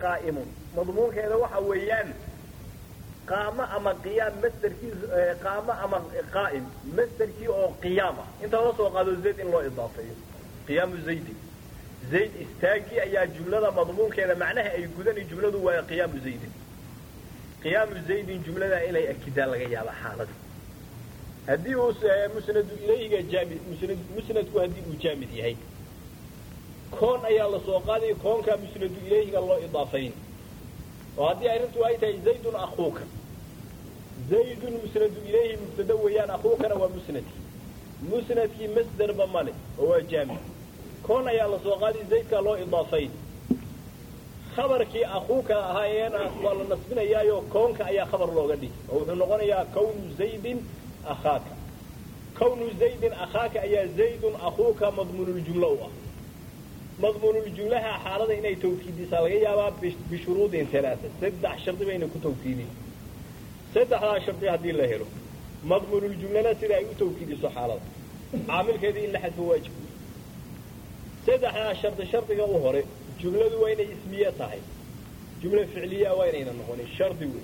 qaa'imun madmuunkeeda waxa weeyaan qaamo ama qiyaam masderkii qaamo ama qaa'im masderkii oo qiyaam ah inta la soo qaado zayd in loo idaafeeyo qiyaamu zaydin zayd istaagii ayaa jumlada madmuunkeeda macnaha ay gudani jumladu waa qiyaamu zaydin qiyaamu zaydin jumlada inay akidaan laga yaaba xaalada haddii uu musnadu ilayhiga jaamid musnad musnadku haddii uu jaamid yahay koon ayaa la soo qaadaya koonkaa musnadu ilayhiga loo idaafayn oo haddii arrintu ay tahay zaydun akuuka zaydun musnadu ilayhi mubtada weeyaan akuukana waa musnadkii musnadkii masderba male oo waa jaamid koon ayaa la soo qaadi zaydkaa loo idaafayn khabarkii akuuka ahaayeen waa la nasbinayaayo koonka ayaa khabar looga dhigi oo wuxuu noqonayaa kawnu zaydin akhaaka kawnu zaydin akhaaka ayaa zaydun akuuka madmuunuljumlo u ah madmuunuljumlaha xaalada inay tawkiidisaa laga yaabaa bishuruudin alaaa saddex shardi bayna ku tawkiidin saddexdaa shardi haddii la helo madmuunuljumlana sida ay u tawkiidiso xaalada caamilkeedii in la xadfo waajib saddexdaa shardi shardiga u hore jumladu waa inay ismiye tahay jumla ficliyaa waa inayna noqonin shardi wey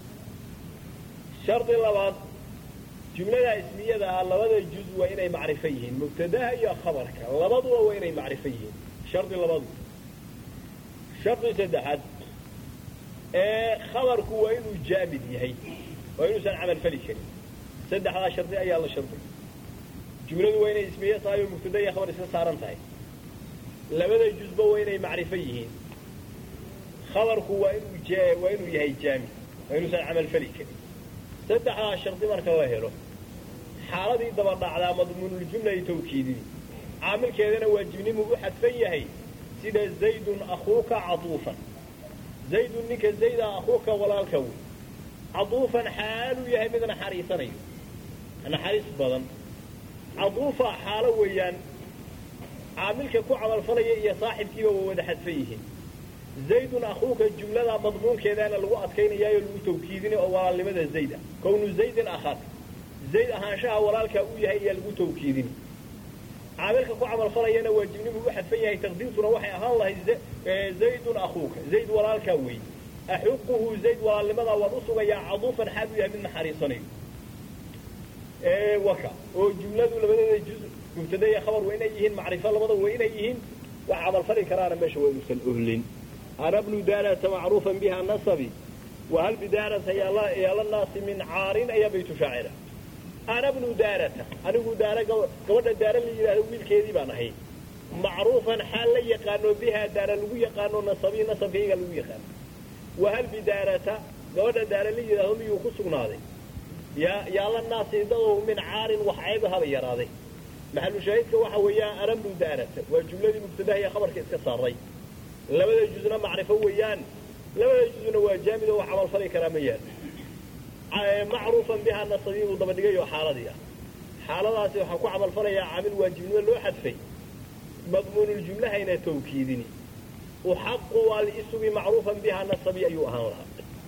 shardi labaad jumladaa ismiyada ah labada juz waa inay macrifo yihiin mubtadaha iyo khabarka labaduba waa inay macrifo yihiin shardi labadu shardi saddexaad ee khabarku waa inuu jaamid yahay waa inuusan camal fali karin saddexdaa shardi ayaa la shardiy jumladu waa inay ismiye tahay oo mubtada iyo khabar iska saaran tahay labada juzba waa inay macrifo yihiin khabarku waa inuu waa inuu yahay jaamid waa inuusan camal fali karin saddexdaa shardi marka la helo xaaladii daba dhacdaa madmuunuljumla ay tawkiidini caamilkeedana waajibnimu u xadfan yahay sida zaydun akuuka caduufan zaydun ninka zayda akuuka walaalka wey caduufan xaaluu yahay mid naxariisanayo naxariis badan caduufa xaalo weeyaan caamilka ku camalfalaya iyo saaxibkiiba waa wada xadfan yihiin zaydun akuuka jumlada madmuunkeedaana lagu adkaynayaayo lagu tawkiidini oo walaalnimada zayd ah kownu zaydin akhaaka zayd ahaanshaha walaalkaa u yahay ayaa lagu tawkiidini caamilka ku camalfalayana waajibnimu u xadfan yahay taqdiirtuna waxay ahaan lahayd zaydun akuuka zayd walaalkaa wey axuquhu zayd walaalnimadaa waan u sugayaa caduufan xaal u yahay mid naxariisanayo waka oo jumladu labadeeda juz mubtada iyo khabar waa inay yihiin macrifo labada waa inay yihiin wax camalfali karaana meesha waa inuusan ohlin ana bnu daarata macruufan biha nasabi wahal bidaarata yaala naasi min caarin ayaa baytu shaacira ana bnu daarata anigu daara gabadha daara la yidhaahdo wiilkeedii baan ahay macruufan xaal la yaqaano bihaa daara lagu yaqaano nasabii nasabkayga lagu yaqaano wahal bidaarata gabadha daara la yidhaahdo miyuu ku sugnaaday yaala naasi dadow min caarin wax ceeba haba yaraaday maxalu shaahidka waxa weeyaan ana bnu daarata waa jumladii mubtadaha iyo khabarka iska saaray labada juzna macrifo weeyaan labada juzna waa jaamid oo wax camalfali karaa ma yaal macruufan bihaa nasabii buu daba dhigay oo xaaladii ah xaaladaasi waxaa ku camalfalayaa caamil waajibnimo loo xadfay madmuunuljumlahayna tawkiidini uxaqu waa liisugi macruufan bihaa nasabii ayuu ahaan lahaa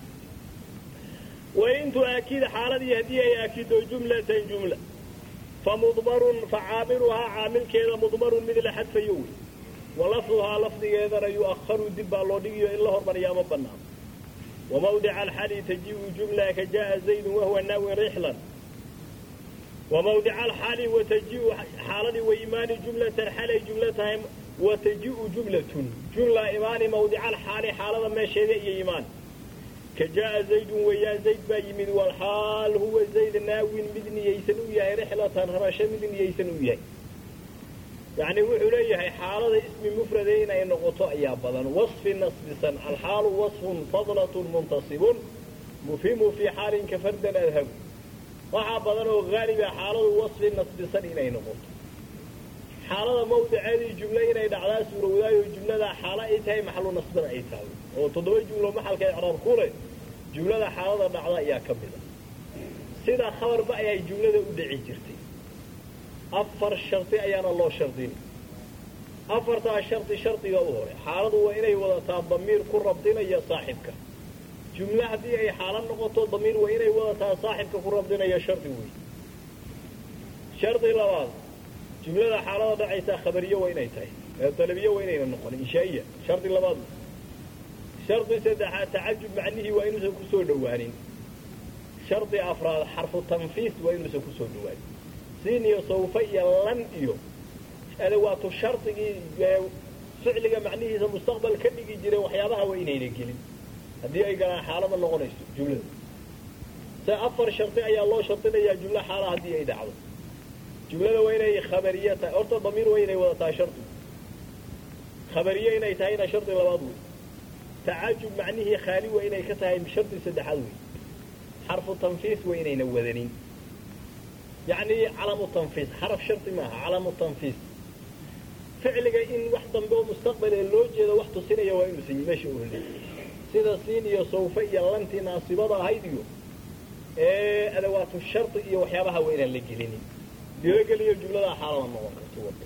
wain tuaakid xaaladii haddii ay aakido jumlatan jumla famudmarun facaamiluhaa caamilkeeda mudmarun mid la xadfayo wey walafduhaa lafdigeedana yu'aharu dib baa loo dhigiyo in la hormariyaa ma banaano wamawdica alxali tajiu jumla ka jaءa zaydun wahuwa naawin rixlan wamawdica alxali watajiu xaaladii wa imaani jumlatan xalay jumla tahay watajiu jumlatun jumla imaani mawdica alxaali xaalada meesheeda iyo imaan ka jaءa zaydun weeyaan zayd baa yimid walxaal huwa zayd naawin mid niyaysan u yahay rixlatan rabasho mid niyaysan u yahay yani wuxuu leeyahay xaalada ismi mufrade inay noqoto ayaa badan waصfi nasbisan alxaalu waصfun fadlatun muntasibun mufhimu fii xaalin ka fardan adhabu waxaa badan oo haaliba xaaladu waصfi nasbisan inay noqoto xaalada mawdiceedii jumle inay dhacdaa suurowdaayo jumladaa xaalo ay tahay maxalu nasbana ay tahay oo toddoba jumlo maxalka icraab ku leh jumlada xaalada dhacda ayaa ka mid a sida khabarba ayay jumlada u dhici jirtay afar shardi ayaana loo shardin afartaa shardi shardiga u hore xaaladu waa inay wadataa damiir ku rabdinaya saaxibka jumle haddii ay xaalo noqoto damiir waa inay wadataa saaxibka ku rabdinaya shardi wey shardi labaad jumlada xaalada dhacaysaa khabariye waa inay tahay dalabiye waa inayna noqon inshaa'iya shardi labaad shardi saddexaad tacajub macnihii waa inuusan kusoo dhowaanin shardi afraad xarfu tanfiis waa inuusan kusoo dhowaanin siin iyo sawfa iyo lan iyo adawaatu shardigii ficliga macnihiisa mustaqbal ka dhigi jireen waxyaabaha waa inayna gelin haddii ay galaan xaalama noqonayso jumlada se afar shardi ayaa loo shardinayaa jumlo xaala haddii ay dhacdo jumlada waa inay khabariye tahay horta damiir waa inay wadataa shardi khabariye inay tahayna shardi labaad wey tacajub macnihii khaali waa inay ka tahay shardi saddexaad wey xarfu tanfiis waa inayna wadanin yacni calamu tanfiis xaraf shardi maaha calamu tanfiis ficliga in wax dambe oo mustaqbal ee loo jeedo wax tusinaya waa inuusan meesha oolin sida siin iyo sawfa iyo lantii naasibada ahayd iyo ee adawaatu shardi iyo waxyaabaha waa inaan la gelinin dilogeliyo jumladaa xaalada noqon karto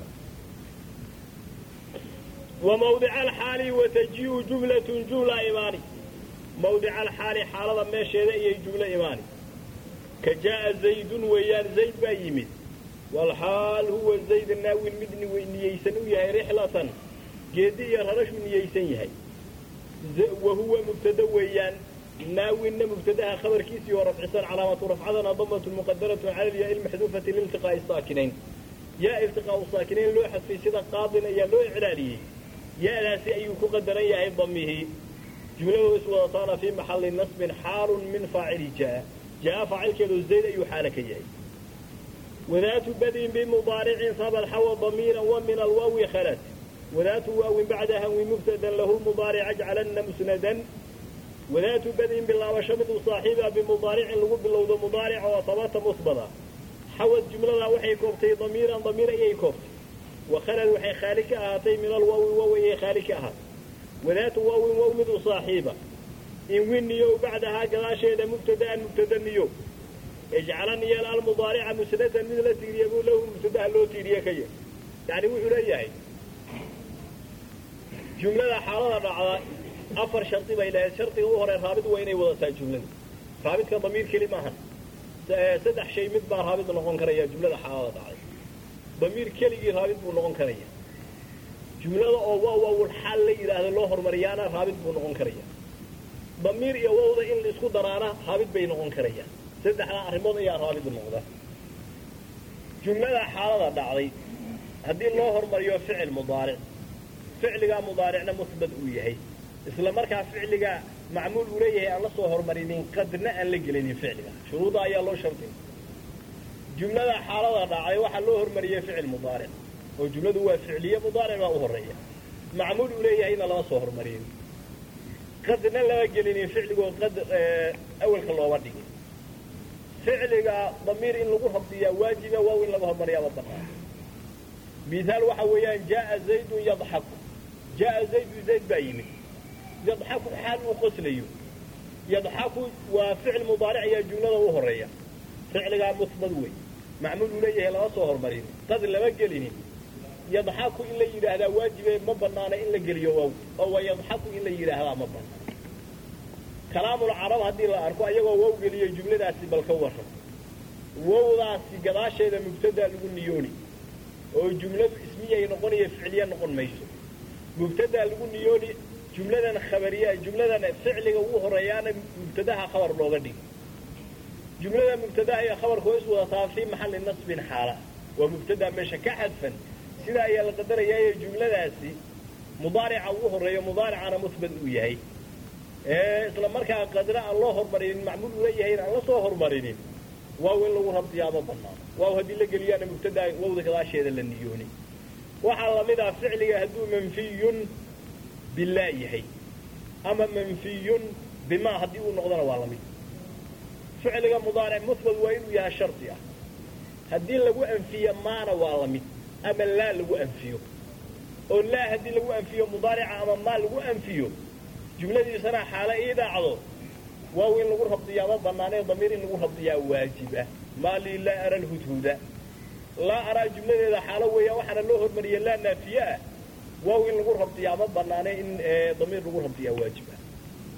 وموضع الحال وتجيء جملة جملة إيماني موضع الحال حالة ما شيء هي جملة إيماني كجاء زيد ويان زيد بايمد والحال هو زيد الناوي المدني وإن يسنو يهي رحلة جدي يرهرش من يسن يهي وهو مبتدا ويان ناوي إن مبتداها خبر كيسي ورفع سن علامة رفعنا ضمة مقدرة على الياء المحذوفة لالتقاء الساكنين يا التقاء الساكنين لو في سيدة قاضنا يا لو إعلاليه يألاسي أي كقدر يا ضمه جملة اسودتان في محل نصب حال من فاعل جاء جاء فاعل كذو زيد أي حالك جاء وذات بدء بمضارع صاب حوى ضميرا ومن الواو خلت وذات واو بعدها ومبتدا له المضارع اجعلن مسندا وذات بدء بالله وشمد صاحبها بمضارع لغو باللوض مضارع وطبات مثبتا حوت جملة وحي كوبتي ضميرا ضمير أي كوبتي وخلل وحي خالك أهاتي من الواو واو أي خالك أهات وذات واو واو مد صاحبة إن ونيو بعدها قلاشة مبتدا مبتدا نيو اجعلني يا المضارع مسندا مثل تيريا له مبتدا لو تيريا كي يعني وحو ليهي جملة حالة رعضة أفر شرطي بإلى شرطي هو هو رابط وين يوضع جملة رابط كضمير كلمة هن saddex shay mid baa raabid noqon karaya jumlada xaalada dhacday damiir keligii raabid buu noqon karaya jumlada oo waa waawul xaal la yidhaahdo loo hormariyaana raabid buu noqon karaya damiir iyo wawda in la isku daraana raabid bay noqon karayaan saddexdaa arrimood ayaa raabid noqda jumlada xaalada dhacday haddii loo hormariyo ficil mudaaric ficligaa mudaaricna musbad uu yahay isla markaa ficliga macmuul uu leeyahay aan la soo hormarinin qadna aan la gelinin ficliga shuruuda ayaa loo shartin jumlada xaalada dhacday waxaa loo hormariyey ficil mudaaric oo jumladu waa ficliye mudaaric baa u horeeya macmuul uu leeyahayna lama soo hormarin qadna lama gelinin ficligoo qad awalka looba dhigin ficliga damiir in lagu rabdiyaa waajiba waaw in laga hormariyaaba banaan mihaal waxa weeyaan jaaa zaydun yadxaku jaaa zaydu zayd baa yimid yadxaku xaal uu qoslayo yadxaku waa ficil mudaaric ayaa jumlada u horeeya ficligaa musbad wey macmuul uu leeyahay lama soo hormarin qad lama gelinin yadxaku in la yidhaahdaa waajibe ma banaana in la geliyo waaw oo waa yadxaku in la yidhaahdaa ma banaan kalaamul carab haddii la arko ayagoo wow geliyo jumladaasi bal ka warran wowdaasi gadaasheeda mubtadaa lagu niyooni oo jumladu ismiyay noqonayo ficliye noqon mayso mubtadaa lagu niyooni jumladan khabariya jumladan ficliga ugu horeeyaana mubtadaha khabar looga dhigi jumlada mubtadaha iyo khabarka way is wadataa fii maxalli nasbin xaala waa mubtadaa meesha ka xadfan sida ayaa la qadarayaayo jumladaasi mudaarica ugu horeeyo mudaaricana musbad uu yahay isla markaa qadra aan loo hormarinin macmuul uu leeyahay aan la soo hormarinin waaw in lagu rabdiyaaba banaan waaw haddii la geliyaana mubtadaa wawda gadaasheeda la niyooni waxaa lamid ah ficliga hadduu manfiyun bilaa yahay ama manfiyun bimaa haddii uu noqdona waa lamid ficliga mudaaric musbad waa inuu yahay shardi ah haddii lagu anfiyo maana waa lamid ama laa lagu anfiyo oo laa haddii lagu anfiyo mudaarica ama maa lagu anfiyo jumladiisana xaale ii dhacdo waaw in lagu rabdiyaama banaanee damiir in lagu rabdiyaa waajib ah maa lii laa ara lhudhuda laa araa jumladeeda xaalo weeya waxaana loo hormariya laa naafiye ah waaw in lagu rabdiyaa ma banaane in damiir lagu rabdiyaa waajib ah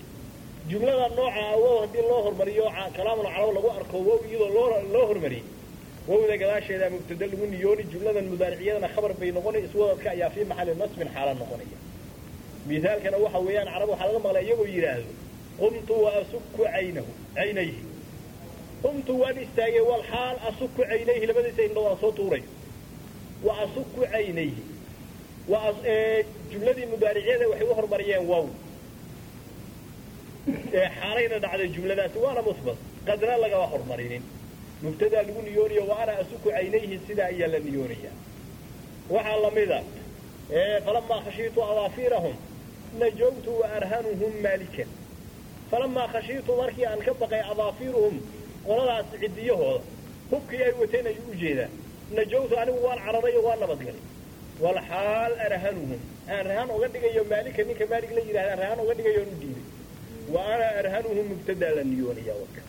jumlada nooca wow haddii loo hormariyo kalaamul carab lagu arko wow iyadoo loo loo hormariyey wowda gadaasheeda mubtada lagu niyooni jumladan mudaariciyadana khabar bay noqonay iswadadka ayaa fii maxalli nasbin xaala noqonaya misaalkana waxa weeyaan carab waxaa laga maqlaa iyagoo yidhaahdo qumtu wa asuku caynahu caynayhi qumtu waan istaagay walxaal asuku caynayhi labadiisa indho waan soo tuuray wa asuku caynayhi jumladii mudaaricyada waxay u hormariyeen wow xaalayna dhacday jumladaasi waana musbat qadna lagama hormarinin mubtadaa lagu niyoonaya wa ana asuku caynayhi sidaa ayaa la niyoonaya waxaa lamida falamaa khashiitu awaafiirahum najawtu wa arhanuhum maalikan falamaa khashiitu markii aan ka baqay adaafiiruhum qoladaas ciddiyahooda hubkii ay wateen ayuu u jeedaa najawtu anigu waan cararay waa nabadgalay walxaal arhanuhum aan rahaan oga dhigayo maalika ninka maalig la yidhahda aan rahaan oga dhigayo on u diiday wa ana arhanuhum mubtadaa la niyoonaya waka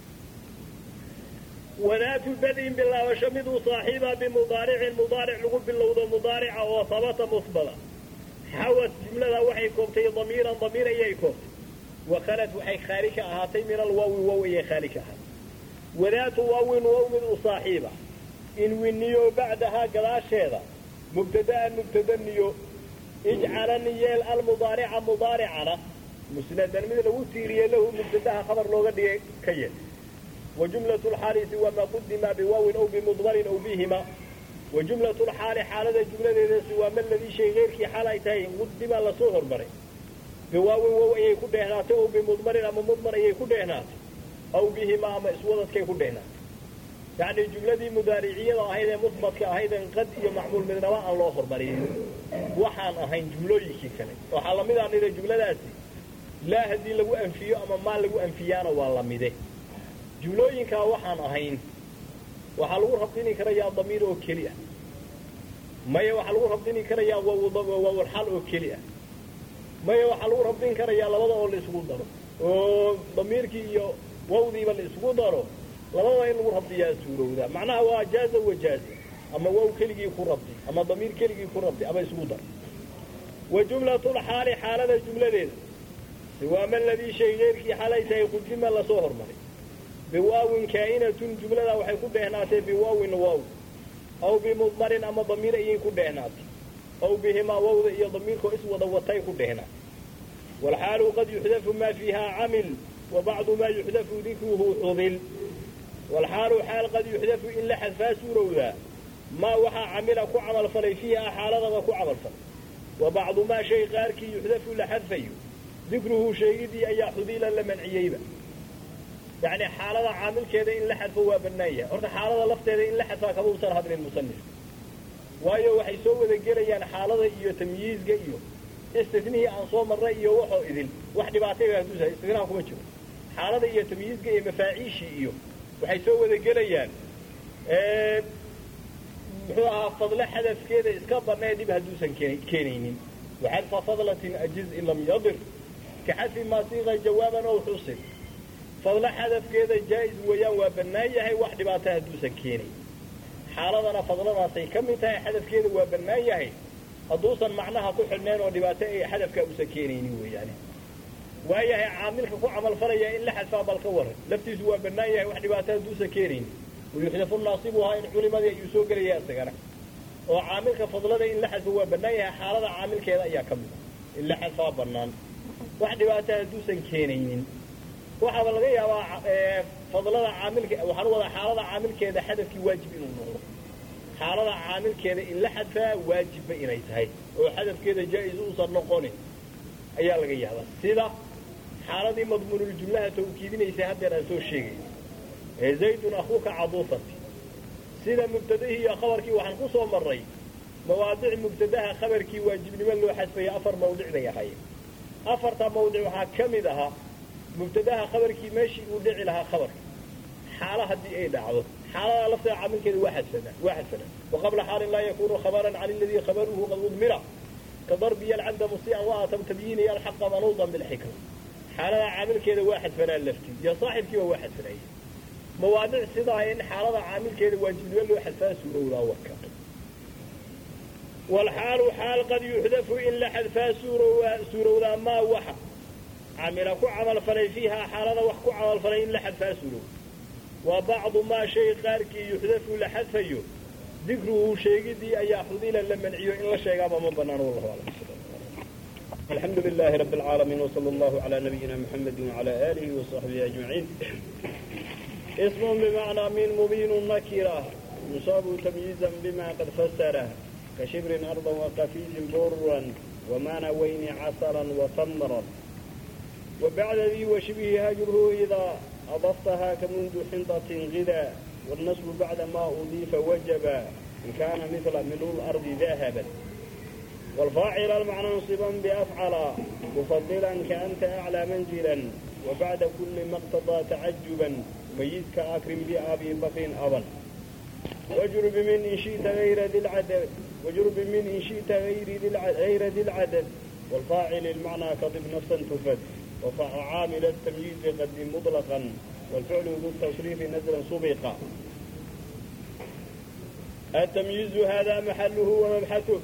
wadaatu badin bilaabasho miduu saaxiiba bimudaaricin mudaaric lagu bilowdo mudaarica oo habata musbada xawad jumlada waxay koobtay damiiran damiir ayay koobtay wakhalad waxay khaali ka ahaatay min alwaawi wow ayay khaali ka ahaatay wadaatu waawin wow mid u saaxiiba in winiyo bacdahaa gadaasheeda mubtada'an mubtada niyo ijcalan yeel almudaarica mudaaricana musnadan mid lagu tiiriye lahu mubtadaha khabar looga dhigay ka yeel وجملة الحال سوى ما قدم بواو أو بمضمر أو بهما وجملة الحال حالة جملة سوى ما الذي شيء غير كي حالتين قدم لصهر بري بواو واو أي كدهنات أو بمضمر أما مضمر أي كدهنات أو بهما أما اسودت كي كدهنات يعني الجملة دي مدارعية هيدا مثبت كهيدا قد معمول من نواء الله أخر بري وحان أهين جملة يكي كان وحالا ميدا عن الجملة داتي لا هدي لغو أنفيو أما ما لغو أنفيانا والله ميده jumlooyinkaa waxaan ahayn waxaa lagu rabdini karayaa damiir oo keli ah maya waxaa lagu rabdini karayaa waawalxal oo keli ah maya waxaa lagu rabdin karayaa labada oo la isugu daro oo damiirkii iyo wawdiiba la isugu daro labadaba in lagu rabdiyaa suurowda macnaha waa jaaza wajaaza ama waw keligii ku rabdi ama damiir keligii ku rabdi ama isugu dar wa jumlatulxaali xaalada jumladeeda siwaama aladii shay geyrkii xalay tahay qudima lasoo hormaray biwaawin kaa'inatun jumlada waxay ku dheehnaatay biwaawin waaw aw bimudmarin ama damiir ayay ku dheehnaatay aw bihimaa wawda iyo damiirkoo iswada watay ku dheehnaatay waalxaalu qad yuxdafu maa fiihaa camil wa bacdu maa yuxdafu dikruhu xudil waalxaalu xaal qad yuxdafu in la xadfaa suurowdaa maa waxaa camila ku camalfalay fiihaa xaaladaba ku camalfalay wa bacdu maa shay qaarkii yuxdafu la xadfayo dikruhu sheegidii ayaa xudilan la manciyeyba yani xaalada caamilkeeda in la xadfo waa banaan yahay horta xaalada lafteeda in la xadfaa kama usan hadlin musanif waayo waxay soo wada gelayaan xaalada iyo tamyiizga iyo istinihii aan soo marray iyo waxoo idin wax dhibaatay haduusa istinaha kuma jiro xaalada iyo tamyiizga iyo mafaaciishii iyo waxay soo wada gelayaan muxuu ahaa fadle xadafkeeda iska banee dhib hadduusan keenaynin waxadfa fadlatin ajiz in lam yadir ka xadfi maa siiqa jawaaban ow xusib fadlo xadafkeeda jaa-is weeyaan waa bannaan yahay wax dhibaata hadduusan keenayn xaaladana fadladaasay ka mid tahay xadafkeeda waa bannaan yahay hadduusan macnaha ku xidhnayn oo dhibaato ay xadafkaa uusan keenaynin weeyaane waayahay caamilka ku camalfalaya in la xadfaa bal ka waran laftiisu waa bannaan yahay wax dhibaato hadduusan keenaynin wayuxdafu naasibuhaa in culimadii ayuu soo gelaya isagana oo caamilka fadlada in la xadfo waa bannaan yahay xaalada caamilkeeda ayaa ka mid a in la xadfaa bannaan wax dhibaato hadduusan keenaynin waxaaba laga yaabaa fadlada caamilka waxaan u wadaa xaalada caamilkeeda xadafkii waajib inuu noqdo xaalada caamilkeeda in la xadfaa waajibba inay tahay oo xadafkeeda jaa-is uusan noqonin ayaa laga yaabaa sida xaaladii madmuunuljumlaha tawkiidinaysay haddeer aan soo sheegay ee zaydun akuuka caduufati sida mubtadahii iyo khabarkii waxaan ku soo marray mawaadic mubtadaha khabarkii waajibnimo loo xadfaya afar mawdic bay ahaayeen afarta mawdic waxaa ka mid ahaa mubtadaha khabarkii meeshii uu dhici lahaa khabarka xaalo haddii ay dhacdo xaalada lafteeda caamilkeeda waa xadfanaa waa xadfanaa waqabla xaalin laa yakunu khabaran can aladii khabaruhu qad udmira ka darbiya alcabda musii'an wa atam tabyiiniya alxaqa manuudan bilxikma xaalada caamilkeeda waa xadfanaa laftii iyo saaxibkiiba waa xadfanaya mawaadic sidaa in xaalada caamilkeeda waajibnimo loo xadfaa suurowdaa warka walxaalu xaal qad yuxdafu in la xadfaa suurowdaa maa waxa camila ku camalfalay fiihaa xaalada wax ku camalfalay in la xadfaa surow wa bacdu maa shay qaarkii yuxdafu la xadfayo dikruhu sheegidii ayaa xudila la manciyo in la sheegaaba ma banaan wallahu aclam الحمد لله رب العالمين وصلى الله على نبينا محمد وعلى آله وصحبه أجمعين اسم بمعنى من مبين نكرة يصاب تمييزا بما قد فسره كشبر أرضا وقفيز برا ومانوين عسلا وثمرا وبعد ذي وشبه هجره إذا أضفتها كمنذ حنطة غذا والنصب بعد ما أضيف وجبا إن كان مثل ملء الأرض ذهبا والفاعل المعنى انصبا بأفعل مفضلا كأنت أعلى منزلا وبعد كل ما اقتضى تعجبا ميز كأكرم بأبي بكر أبا واجرب من إن شئت غير ذي العدد واجرب من إن شئت غير ذي العدد, غير ذي العدد والفاعل المعنى كضب نفسا تفد وعامل التمييز قدم مطلقا والفعل ذو التصريف نزلا سبقا التمييز هذا محله ومبحثه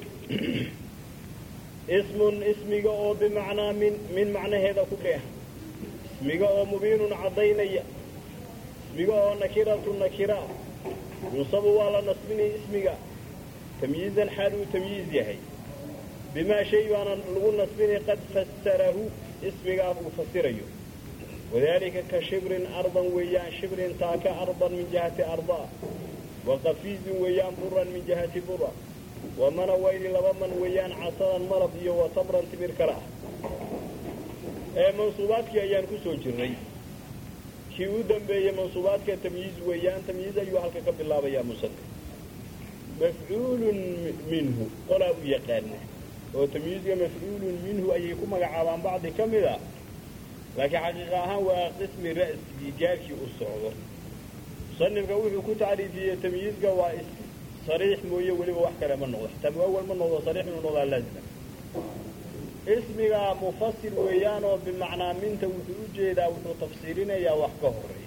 اسم اسمiga oo bimacnaa min min macnaheeda ku dheh ismiga oo mubiinun caddaynaya ismiga oo nakiratu nakira yunsabu waa la nasbinaya ismiga tamyiizan xaal uu tamyiiz yahay bimaa shay baana lagu nasbinay qad fasarahu ismigaas uu fasirayo wadalika ka shibrin ardan weeyaan shibrin taaka ardan min jihati ardaa waqafiizin weeyaan buran min jihati bura wamanawayni laba man weeyaan casalan malab iyo watabran timir kala ah ee mansuubaadkii ayaan ku soo jirnay kii u dambeeyey mansuubaadka tamyiiz weeyaan tamyiiz ayuu halka ka bilaabayaa musanif mafcuulun minhu qolaa u yaqaana oo tamyiizga mafcuulun minhu ayay ku magacaabaan bacdi ka mid a laakiin xaqiiqa ahaan waa qismi ra'sigii gaarkii u socdo musanifka wuxuu ku tacriifiyey tamyiizga waa sariix mooye weliba wax kale ma noqdo xitaa muawal ma noqdo sariix inuu noqdaa laazima ismiga mufasir weeyaan oo bimacnaa minta wuxuu u jeedaa wuxuu tafsiirinayaa wax ka horeeya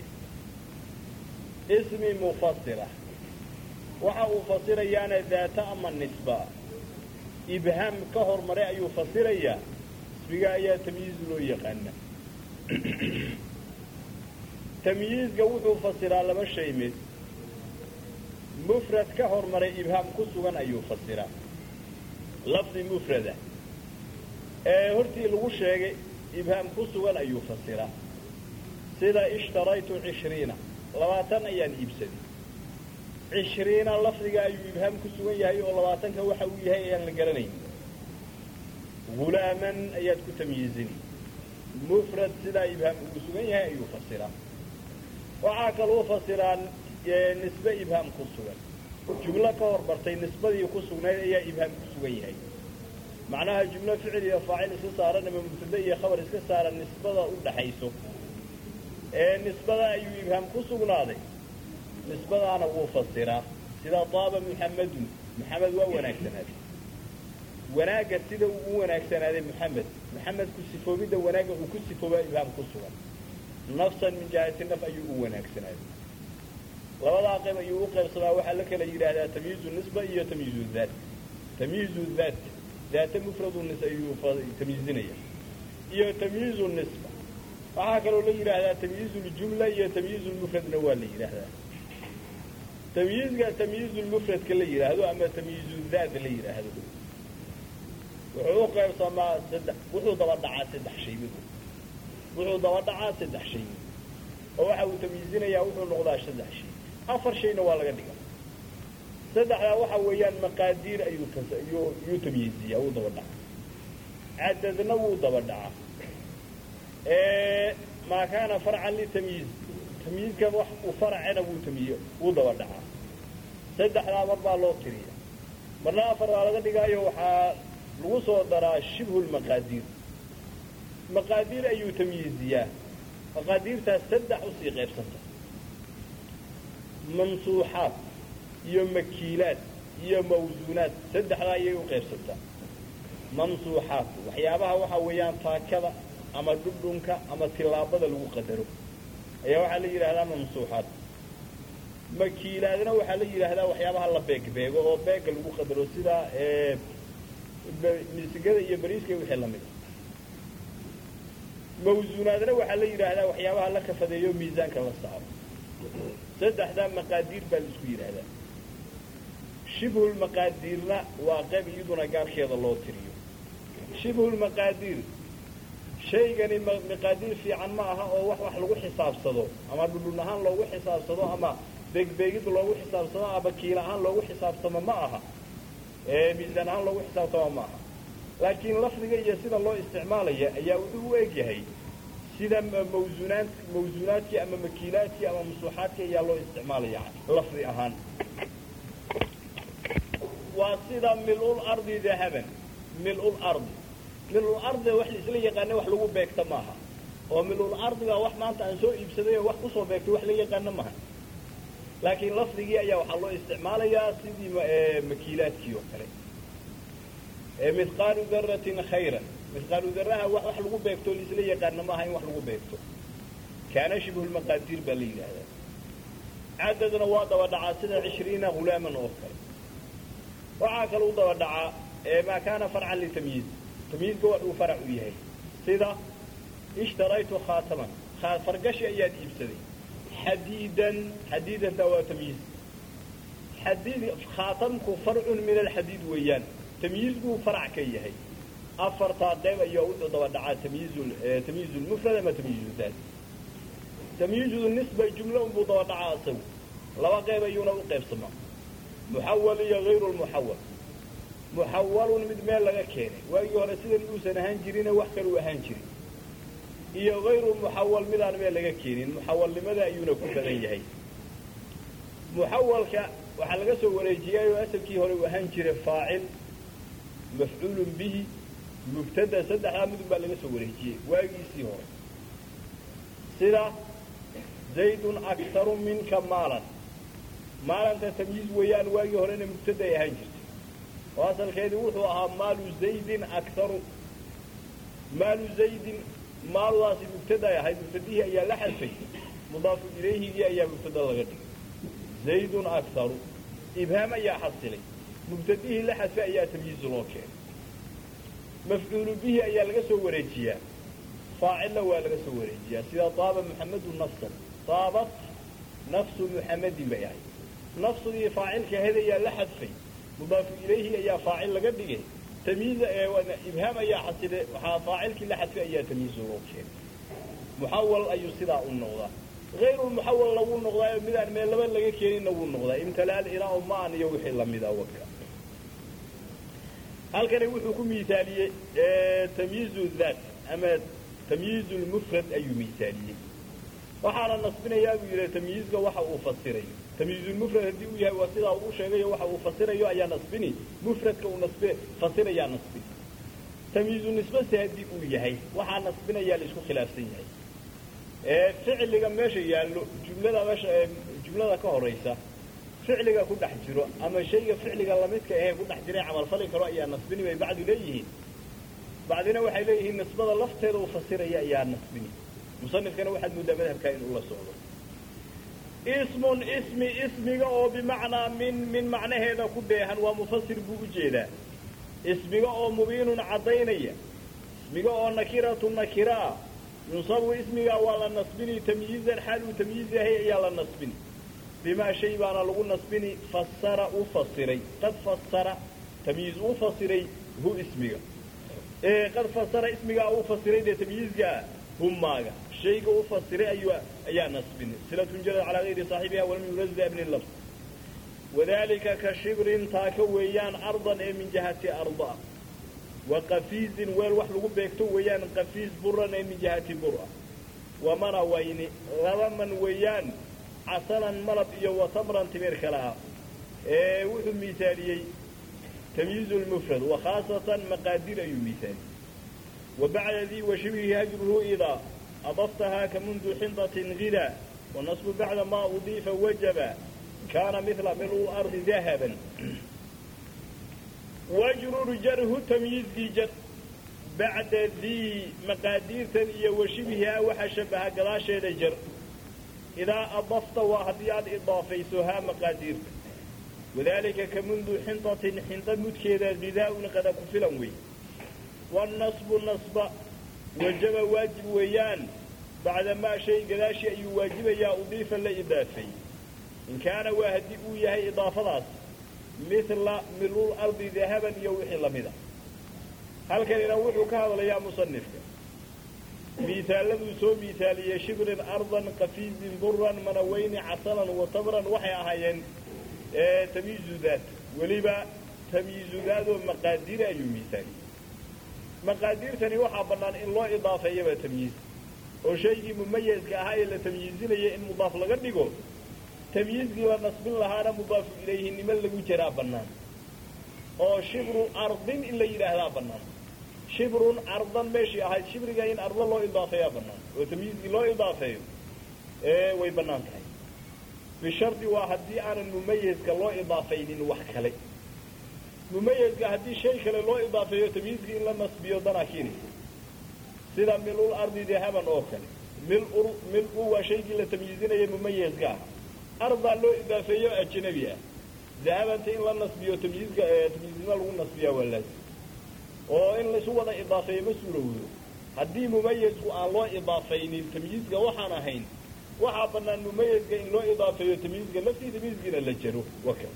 ismi mufasira waxa uu fasirayaana daata ama nisba ibhaam ka hormaray ayuu fasirayaa ismiga ayaa tamyiiz loo yaqaana tamyiizga wuxuu fasiraa laba shay mid mufrad ka hormaray ibhaam ku sugan ayuu fasiraa lafdi mufrada ee hortii lagu sheegay ibhaam ku sugan ayuu fasiraa sida ishtaraytu cishriina labaatan ayaan iibsaday cishriina lafdiga ayuu ibhaam ku sugan yahay oo labaatanka waxa uu yahay ayaan la garanayn hulaaman ayaad ku tamyiizin mufrad sidaa ibhaam ugu sugan yahay ayuu fasiraa waxaa kaluu fasiraa nisbe ibhaam ku sugan jumlo ka hor bartay nisbadii ku sugnayd ayaa ibhaam ku sugan yahay macnaha jumlo ficil iyo faacil iska saaran ama mubtade iyo khabar iska saaran nisbada u dhaxayso ee nisbada ayuu ibhaam ku sugnaaday nisbadaana wuu fasiraa sida daaba muxamadun muxamed waa wanaagsanaaday wanaagga sida uu u wanaagsanaaday muxamed muxamedku sifoobidda wanaagga uu ku sifoobaa ibhaam ku sugan nafsan min jihati naf ayuu u wanaagsanaaday labadaa qayb ayuu u qaybsamaa waxaa la kala yidhaahdaa tamyiizu nisba iyo tamyiizu daat tamyiizu daat daata mufradu nis ayuu tamyiizinaya iyo tamyiizu nisba waxaa kaloo la yidhaahdaa tamyiizu ljumla iyo tamyiizu lmufradna waa la yidhaahdaa tamyiizga tamyiizu lmufradka la yidhaahdo ama tamyiizu daat la yidhaahdo wuxuu u qaybsamaa saddex wuxuu daba dhacaa saddex shay mid wuxuu daba dhacaa saddex shay oo waxa uu tamyiizinayaa wuxuu noqdaa saddex shay afar shayna waa laga dhiga saddexdaa waxa weeyaan maqaadiir ayuu ayuu yuu tamyiiziyaa wuu daba dhaca cadadna wuu daba dhaca maa kaana farcan litamyiiz tamyiizka wax uu faracena wuu tamyiy wuu daba dhacaa saddexdaa mar baa loo tiriya marna afar baa laga dhigaayo waxaa lagu soo daraa shibhu lmaqaadiir maqaadiir ayuu tamyiiziyaa maqaadiirtaas saddex usii qaybsanta mansuuxaad iyo makiilaad iyo mawsuunaad saddexdaa ayay u qaybsantaa mansuuxaad waxyaabaha waxaa weeyaan taakada ama dhudhunka ama tillaabada lagu qadaro ayaa waxaa la yidhaahdaa mansuuxaad makiilaadna waxaa la yidhaahdaa waxyaabaha la beegbeego oo beega lagu qadaro sida misigada iyo bariiska iyo wixii lamid mawsuunaadna waxaa la yidhaahdaa waxyaabaha la kafadeeyo miisaanka la saaro saddexdaa maqaadiir baa la isku yidhaahdaa shibhulmaqaadiirna waa qayb iyaduna gaarkeeda loo tiriyo shibhu lmaqaadiir shaygani maqaadiir fiican ma aha oo wax wax lagu xisaabsado ama dhudhun ahaan loogu xisaabsado ama beegbeegid loogu xisaabsado ama kiil ahaan loogu xisaabtamo ma aha miisaan ahaan loogu xisaabtamo ma aha laakiin lafdiga iyo sida loo isticmaalaya ayaa wuxuu u eg yahay sida mawsuunaad mawsuunaadkii ama makiilaadkii ama musuuxaadkii ayaa loo isticmaalaya lafdi ahaan waa sida milul ardi dahaban milul ardi milul ardi wax laisla yaqaana wax lagu beegta maaha oo milul ardiga wax maanta aan soo iibsaday oo wax kusoo beegtay wax la yaqaana maaha laakiin lafdigii ayaa waxaa loo isticmaalayaa sidii makiilaadkii oo kale mihqaalu daratin khayran mihqaalu daraha wax wax lagu beegto laisla yaqaana maaha in wax lagu beegto kaana shibhu lmaqaadiir baa la yidhaahdaa cadadna waa daba dhacaa sida cishriina hulaaman oo kale waxaa kale u daba dhacaa maa kaana farcan litamyiiz tamyiizka wax uu farac u yahay sida ishtaraytu khaataman fargashi ayaad iibsaday xadiidan xadiidanta waa tamyiiz xadiid khaatamku farcun min alxadiid weeyaan tamyiizbuu farac ka yahay afartaa qayb ayaa u daba dhacaa tamyiiz tamyiiz lmufrad ama tamyiiz daat tamyiizu nisba jumlo unbuu daba dhacaa isagu laba qayb ayuuna u qaybsamaa muxawal iyo hayru lmuxawal muxawalun mid meel laga keenay waagii hore sidan uusan ahaan jirine wax kaluu ahaan jirin iyo hayru muxawal midaan meel laga keenin muxawalnimada ayuuna ku badan yahay muxawalka waxaa laga soo wareejiyay oo asalkii hore uu ahaan jiray faacil mafcuulun bihi mubtada saddexdaa midun baa laga soo wareejiyey waagiisii hore sida zaydun aktaru minka maalan maalanta tamyiiz weeyaan waagii horena mubtada ay ahaan jirtay oo asalkeedii wuxuu ahaa maalu zaydin aktaru maalu zaydin maaludaasi mubtada ay ahayd mubtadihii ayaa la xadfay mudaafu ilayhigii ayaa mubtada laga dhigay zaydun aktaru ibhaam ayaa xasilay mubtadihii la xadfay ayaa tamyiiz loo keenay mafcuulu bihi ayaa laga soo wareejiyaa faacilna waa laga soo wareejiyaa sida taaba muxamadu nafsan taabat nafsu muxamadin bay ahayd nafsudii faacilka ahayd ayaa la xadfay mudaafu ilayhi ayaa faacil laga dhigay tamyiiz ibhaam ayaa xasile waxaa faacilkii la xadfay ayaa tamyiiz loo keenay muxawal ayuu sidaa u noqdaa hayru muxawalna wuu noqdaayo midaan meel laba laga keeninna wuu noqdaa imtalaal ilaa maan iyo wixii lamida waka halkani wuxuu ku miisaaliyey tamyiizu daat ama tamyiizu lmufrad ayuu miisaaliyey waxaana nasbinayaa buu yidhi tamyiizka waxa uu fasirayo tamyiizulmufrad haddii uu yahay waa sidaa uu sheegayo waxa uu fasirayo ayaa nasbini mufradka uu nasbe fasirayaa nasbini tamyiizu nisbase haddii uu yahay waxaa nasbinayaa la isku khilaafsan yahay ficliga meesha yaallo jumlada meesha jumlada ka horaysa ficliga ku dhex jiro ama shayga ficliga lamidka ahee ku dhex jira camalfali karo ayaa nasbini bay bacdu leeyihiin bacdina waxay leeyihiin nisbada lafteeda uu fasiraya ayaa nasbini musanifkana waxaad moodaa madhabkaa inuu la socdo ismun ismi ismiga oo bimacnaa min min macnaheeda ku dheehan waa mufasir buu u jeedaa ismiga oo mubiinun caddaynaya ismiga oo nakiratu nakiraa yunsabu ismigaa waa la nasbini tamyiizan xaal uu tamyiiz yahay ayaa la nasbini bimaa shay baana lagu nasbini fasara u fasiray qad fasara tamyiiz uu fasiray hu ismiga qad fasara ismigaa uu fasiray dee tamyiizkaa humaaga shayga u fasiray ayuu ayaa nasbini silatun jarad calaa gayri saaxibiha walam yurazda bni lafs wadalika ka shibrin taaka weeyaan ardan ee min jihati arda wa qafiizin weel wax lagu beegto weeyaan qafiiz buran ee min jihati bura wamana wayni laba man weeyaan casalan malab iyo watamran timir kale ah ee wuxuu miisaaliyey tamyiizu lmufrad wa khaasatan maqaadir ayuu miisaaliyey wa bacda dii wa shibhihi hajruhu idaa adaftahaa ka mundu xindatin hida wanasbu bacda maa udiifa wajaba kaana mila milu ardi dahaban wajrur jarhu tamyiizkii jar bacda dii maqaadiirtan iyo wa shibhihaa waxa shabaha gadaasheeda jar idaa adafta waa haddii aad idaafayso haa maqaadiirta wadalika ka mundu xindatin xinda mudkeeda bidaa-un qada ku filan wey wanasbu nasba wajaba waajib weeyaan bacda maa shay gadaashii ayuu waajibayaa udiifa la idaafay in kaana waa haddii uu yahay idaafadaas mila milul ardi dahaban iyo wixii lamida halkanina wuxuu ka hadlayaa musanifka miisaaladuu soo miisaaliyey shibrin ardan kafiizin buran manaweyni casalan wa tamran waxay ahaayeen tamyiizudaad weliba tamyiizudaadoo maqaadira ayuu miisaaliyey maqaadiirtani waxaa bannaan in loo idaafeeyaba tamyiiz oo shaygii mumayazka ahaa ee la tamyiizinaya in mudaaf laga dhigo tamyiizkii la nasbin lahaana mudaafu ilayhinimo lagu jiraa bannaan oo shibru ardin in la yidhaahdaa bannaan shibrun ardan meeshii ahayd shibriga in ardo loo idaafeeyaa bannaan oo tamyiizkii loo idaafeeyo way bannaan tahay bishardi waa haddii aanan mumayazka loo idaafaynin wax kale mumayazka haddii shay kale loo idaafeeyo tamyiizkii in la nasbiyo danaa keenaysa sida milul ardi dahaban oo kale mil mil-u waa shaygii la tamyiizinaya mumayazka ah ardaa loo idaafeeyo ajnabi ah dahabanta in la nasbiyo tamyiizka tamyiiznimo lagu nasbiyaa waa laazim oo in laisu wada idaafeeyo ma suurowdo haddii mumayazku aan loo idaafaynin tamyiizka waxaan ahayn waxaa bannaan mumayazka in loo idaafeeyo tamyiizka laftii tamyiizkiina la jaro waka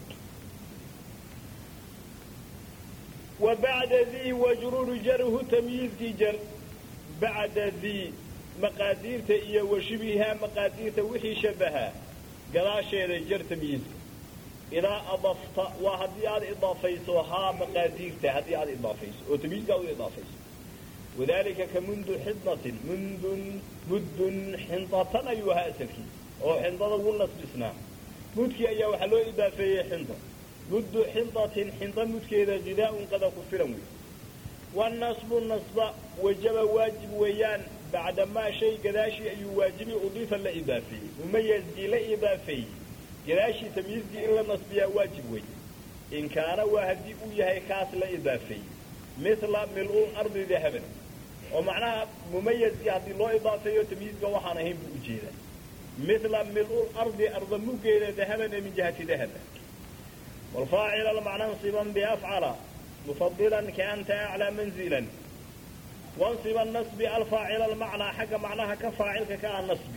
wa bacda dii wajruru jarhu tamyiizkii jar bacda dii maqaadiirta iyo wa shibihaa maqaadiirta wixii shabahaa gadaasheeda jar tamyiizka idaa adafta waa haddii aad idaafayso haa maqaadiirta haddii aad idaafayso oo tamyiizka aad u idaafayso wadalika ka mundu xidnatin mundun muddun xindatan ayuu ahaa asalkii oo xindada ugu nasbisnaa mudkii ayaa waxaa loo idaafeeyey xinda muddu xindatin xinda mudkeeda gidaaun qada ku filan wey wanasbu nasba wajaba waajib weeyaan bacdamaa shay gadaashii ayuu waajibi udiifa la idaafeeyey mumayazkii la idaafeeyey gadaashii tamyiizkii in la nasbiyaa waajib wey in kaana waa haddii uu yahay kaas la idaafeeyey mila mil-ul ardi dahaban oo macnaha mumayazkii haddii loo idaafeeyo tamyiizka waxaan ahayn buu ujeedaa mila mil-ul ardi arda muggeeda dahaban ee min jihati dahaba waalfaacila macnansiban biafcala mufadilan kaanta aclaa manzilan wansiba nasbi alfaacila almacnaa xagga macnaha ka faacilka ka ah nasbi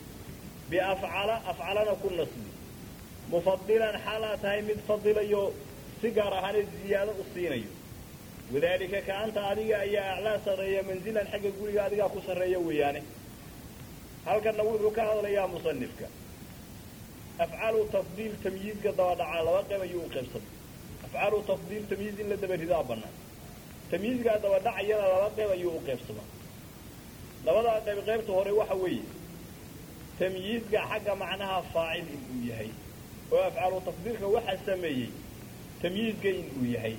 biafcala afcalana ku nasbi mufadilan xaalaa tahay mid fadilayo si gaar ahaaneed ziyaado u siinayo wadaalika kaanta adiga ayaa aclaa sarreeya manzilan xagga guriga adigaa ku sarreeya weeyaane halkanna wuxuu ka hadlayaa musanifka afcalu tafdiil tamyiizka dabadhacaa laba qayb ayuu u qaybsamay afcalu tafdiil tamyiiz in la dabaridaa bannaan tamyiizkaa dabadhacayana laba qayb ayuu u qaybsamaa labadaa qayb qaybta hore waxa weeye tamyiizka xagga macnaha faacil inuu yahay oo afcalu tafdiilka waxaa sameeyey tamyiizka inuu yahay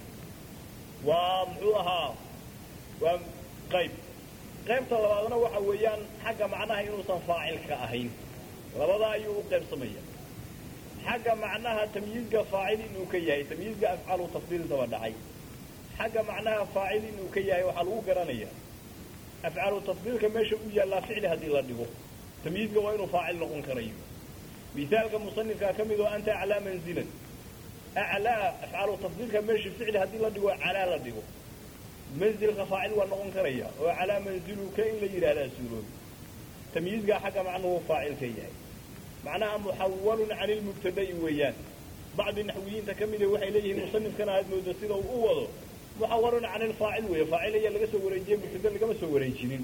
waa muxuu ahaa waa qayb qaybta labaadna waxa weeyaan xagga macnaha inuusan faacilka ahayn labadaa ayuu u qaybsamaya xagga macnaha tamyiizka faacil inuu ka yahay tamyiizka afcalu tafdiil daba dhacay xagga macnaha faacil inuu ka yahay waxaa lagu garanaya afcalu tafdiilka meesha u yaallaa ficli haddii la dhigo tamyiizka waa inuu faacil noqon karayo misaalka musanifkaa ka mid oo anta aclaa manzilan aclaa afcalu tafdiilka meesha ficli haddii la dhigo calaa la dhigo manzilka faacil waa noqon karaya oo calaa manziluka in la yidhaahdaa suuroobi tamyiizkaa xagga macnuhu faacil ka yahay macnaha muxawalun can ilmubtada'i weeyaan bacdi naxwiyiinta ka mida waxay leeyihiin musanifkana aad moodo sida uu u wado muxawalun can ilfaacil weeye faacil ayaa laga soo wareejiye mubtada lagama soo wareejinin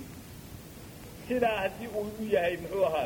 sidaa haddii uu u yahay muxuu ahaa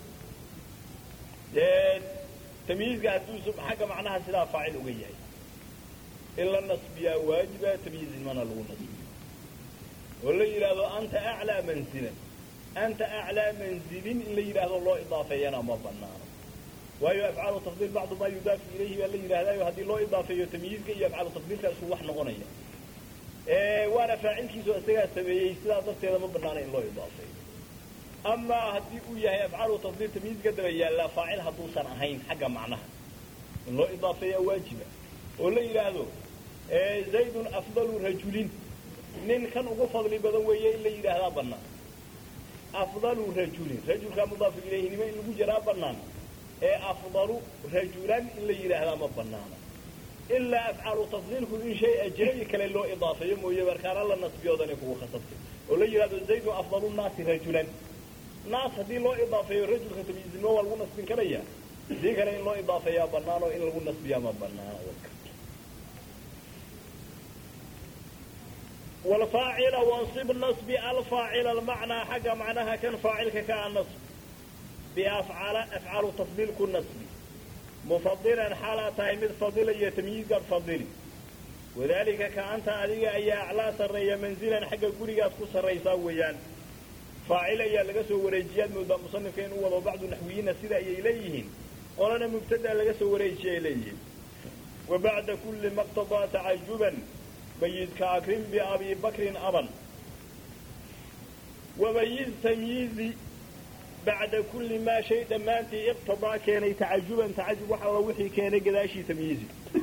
dee tamyiizka hadduu xagga macnaha sidaa faacil uga yahay in la nasbiyaa waajiba tamyiiznimana lagu nasbiyo oo la yidhaahdo anta aclaa manzilan anta aclaa manzilin in la yidhaahdo loo idaafeeyana ma banaano waayo afcaalu tafdiil bacdu maa yudaafu ilayhi baa la yidhahdaayo haddii loo idaafeeyo tamyiizka iyo afcaalu tafdiilka isku wax noqonaya waana faacilkiisu isagaa sameeyey sidaa darteeda ma banaana in loo idaafeeyo amaa haddii uu yahay afcaalu tafdiil tamyiizka daba yaallaa faacil hadduusan ahayn xagga macnaha in loo idaafeeyaa waajiba oo la yidhaahdo zaydun afdalu rajulin nin kan ugu fadli badan weeye in la yidhaahdaa bannaan afdalu rajulin rajulkaa mudaafu ilayhinimo in lagu jaraa bannaan ee afdalu rajulan in la yidhaahdaa ma banaana ilaa afcaalu tafdiilku in shay ajnabi kale loo idaafeeyo mooye markaana la nasbiyoodanay kugu khasabtay oo la yidhahdo zaydun afdalu naasi rajulan naas haddii loo idaafeeyo rajulka tamyiiznimo waa lagu nasbin karaya hadii kale in loo idaafeeyaa bannaan oo in lagu nasbiyaa ma banaana والفاعل وانصب نصب الفاعل المعنى حق معناها كان فاعلك كان نصب بأفعال أفعال تفضيل كل نصب مفضلا حالة تايمد فضيلة يتمييز قد فضيلي وذلك كأنت أديك أي أعلى سرية منزلا حق قريقات كو سريسا ويان فاعل أي لقسو وريجيات مدى مصنفين وضع بعض النحويين سيدا إليهن ولنا مبتدأ لقسو وريجي إليهن وبعد كل ما اقتضى تعجبا ميز كأكرم بأبي بكر أبا وميز تمييزي بعد كل ما شيء دمانتي اقتضى كان تعجبا تعجب وحا وحي كان قداشي تمييزي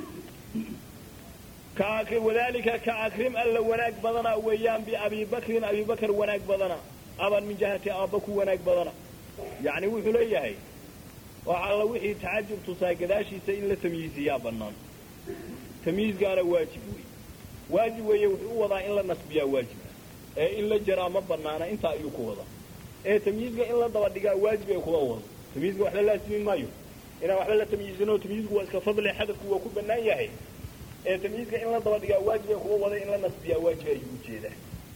وذلك كأكرم ألا وناك بدنا ويان بأبي بكر أبي بكر وناك بدنا أبا من جهة أبك وناك بدنا يعني وحي ليهي وعلى وحي تعجب تصاي قداشي سئل تمييزي يا بنان تمييز قال واجب وي واجب وي وحي وضع إلا نسبيا واجب ee in la jaraa ma banaana intaa ayuu ku wada ee tamyiizka in la daba dhigaa waajib ay kuwa wado tamyiizka wax la laasimin maayo inaan waxba la tamyiizino tamyiizku waa iska fadli xadafku waa ku banaan yahay ee tamyiizka in la daba dhigaa waajib ay kuwa wada in la nasbiyaa waajib ayuu ujeedaa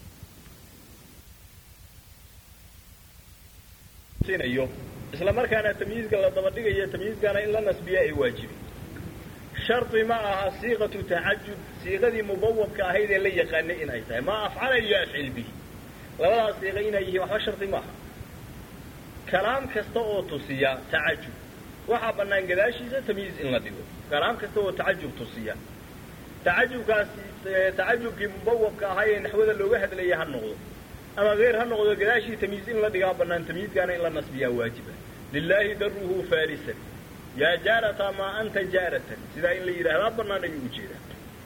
sinayo isla markaana tamyiizka la daba dhigayo tamyiizkana in la nasbiyaa ay waajibi shardi ma aha siiqatu tacajub siiqadii mubawabka ahayd ee la yaqaanay in ay tahay maa afcala iyo afcil bihi labadaas siiqa inay yihiin waxba shardi maaha kalaam kasta oo tusiya tacajub waxaa bannaan gadaashiisa tamyiiz in la dhigo kalaam kasta oo tacajub tusiya tacajubkaasi tacajubkii mubawabka ahaa ee naxwada looga hadlayay ha noqdo ama geyr ha noqdo gadaashii tamyiiz in la dhigaa bannaan tamyiizkaana in la nasbiyaa waajiba lilaahi daruhu farisan yaa jaarata maa anta jaaratan sidaa in la yidhaahdaa bannaan ayuu ujeedaa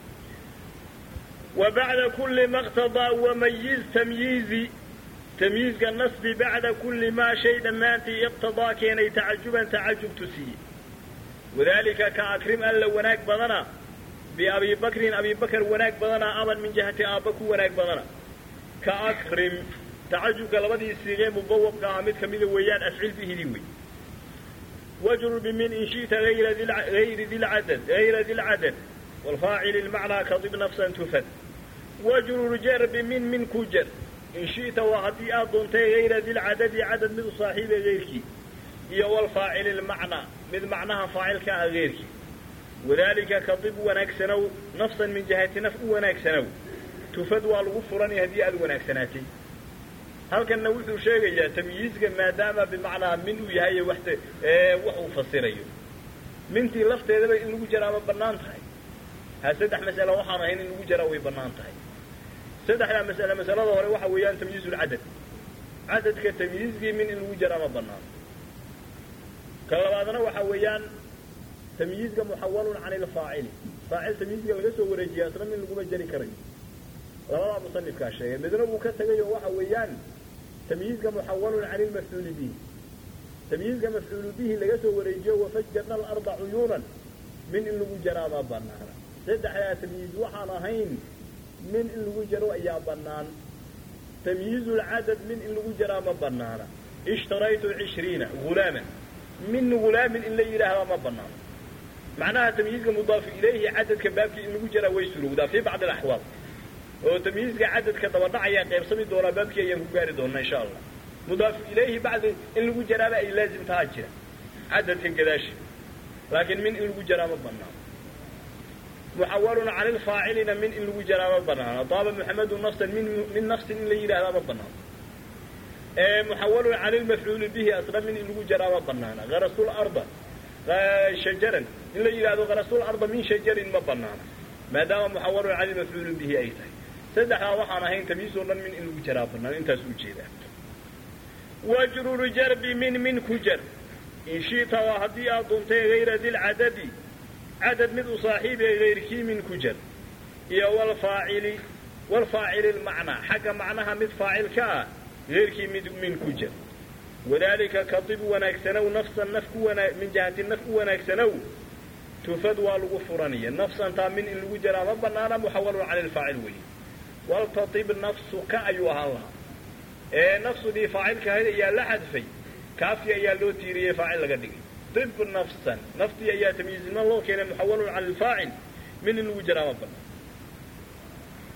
wa bacda kulli ma qtadaa wamayiz tamyiizi tamyiizka nasbi bacda kulli maa shay dhammaantii iqtadaa keenay tacajuban tacajub tusiye wadaalika ka akrim alla wanaag badana biabi bakrin abi bakr wanaag badana aban min jihati aabba ku wanaag badana ka akrim tacajubka labadii siigee mubawabka ah mid kamida weeyaan afcil bihidii wey واجر بمن إن شئت غير ذي غير ذي العدد غير ذي العدد والفاعل المعنى كضب نفسا تفد واجر جر بمن من كجر إن شئت وهدي أضنت غير ذي العدد عدد من صاحب غيرك يا والفاعل المعنى من معناها فاعل كغيرك وذلك كضب ونكسنو نفسا من جهة نفع ونكسنو تفد والغفران هدي أذ ونكسناتي halkanna wuxuu sheegayaa tamyiizka maadaama bimacnaa min uu yahay wax wax uu fasirayo mintii lafteedaba in lagu jaraa ma bannaan tahay ha saddex mas'alo waxaan ahayn in lagu jaraa way bannaan tahay saddexdaa mas'ale masalada hore waxa weeyaan tamyiizulcadad cadadka tamyiizkii min in lagu jaraa ma bannaan ka labaadna waxa weeyaan tamyiizka muxawalun can ilfaacili faacil tamyiizka laga soo wareejiyaa isna min laguma jari karayo labadaa musanifkaa sheegay midna uu ka tegay oo waxa weeyaan tamyiizka muxawalun can ilmafcuuli bihi tamyiizka mafcuulu bihi laga soo wareejiyo wafajjarna alarda cuyuunan min in lagu jaraa ma banaana saddexdaa tamyiiz waxaan ahayn min in lagu jaro ayaa bannaan tamyiizulcadad min in lagu jaraa ma banaana ishtaraytu cishriina hulaaman min hulaamin in la yidhaahdaa ma banaano macnaha tamyiizka mudaafu ilayhi cadadka baabkii in lagu jaraa way surowdaa fii bacdi alaxwaal oo tamyiizka cadadka dabadhacayaa qaybsami doonaa baabkii ayaan ku gaari doonaa insha allah mudaafu ilayhi bacdi in lagu jaraaba ay laazim taha jira cadadka gadaashi laakiin min in lagu jaraa ma banaano muxawalun can ilfaacilina min in lagu jaraa ma banaano daaba muxamedu nafsan min min nafsin in la yidhahdaa ma banaano muxawalun can ilmafcuuli bihi asna min in lagu jaraa ma banaana harasul arda shajaran in la yidhahdo harasul arda min shajarin ma banaana maadaama muxawalun can ilmafcuuli bihi ay tahay saddexdaa waxaan ahayn tamyiis oo dhan min in lagu jaraa bannaan intaas u jeedaa wajruru jarbi min min ku jar in shi'ta waa haddii aad duntay hayra dilcadadi cadad mid u saaxiibee hayrkii min ku jar iyo walfaacili walfaacili lmacnaa xagga macnaha mid faacil ka ah hayrkii mid min ku jar wadaalika kadib wanaagsanow nafsan naf ku wana min jihati naf u wanaagsanow tufad waa lagu furanaya nafsantaa min in lagu jaraa ma banaana muxawalun cani lfaacil weeye waltatib nafsuka ayuu ahaan lahaa ee nafsudii faacilka ahayd ayaa la xadfay kaafkii ayaa loo tiiriyey faacil laga dhigay tib nafsan naftii ayaa tamyiiznimo loo keenay muxawalun cani lfaacil min in lagu jaraa ma banaan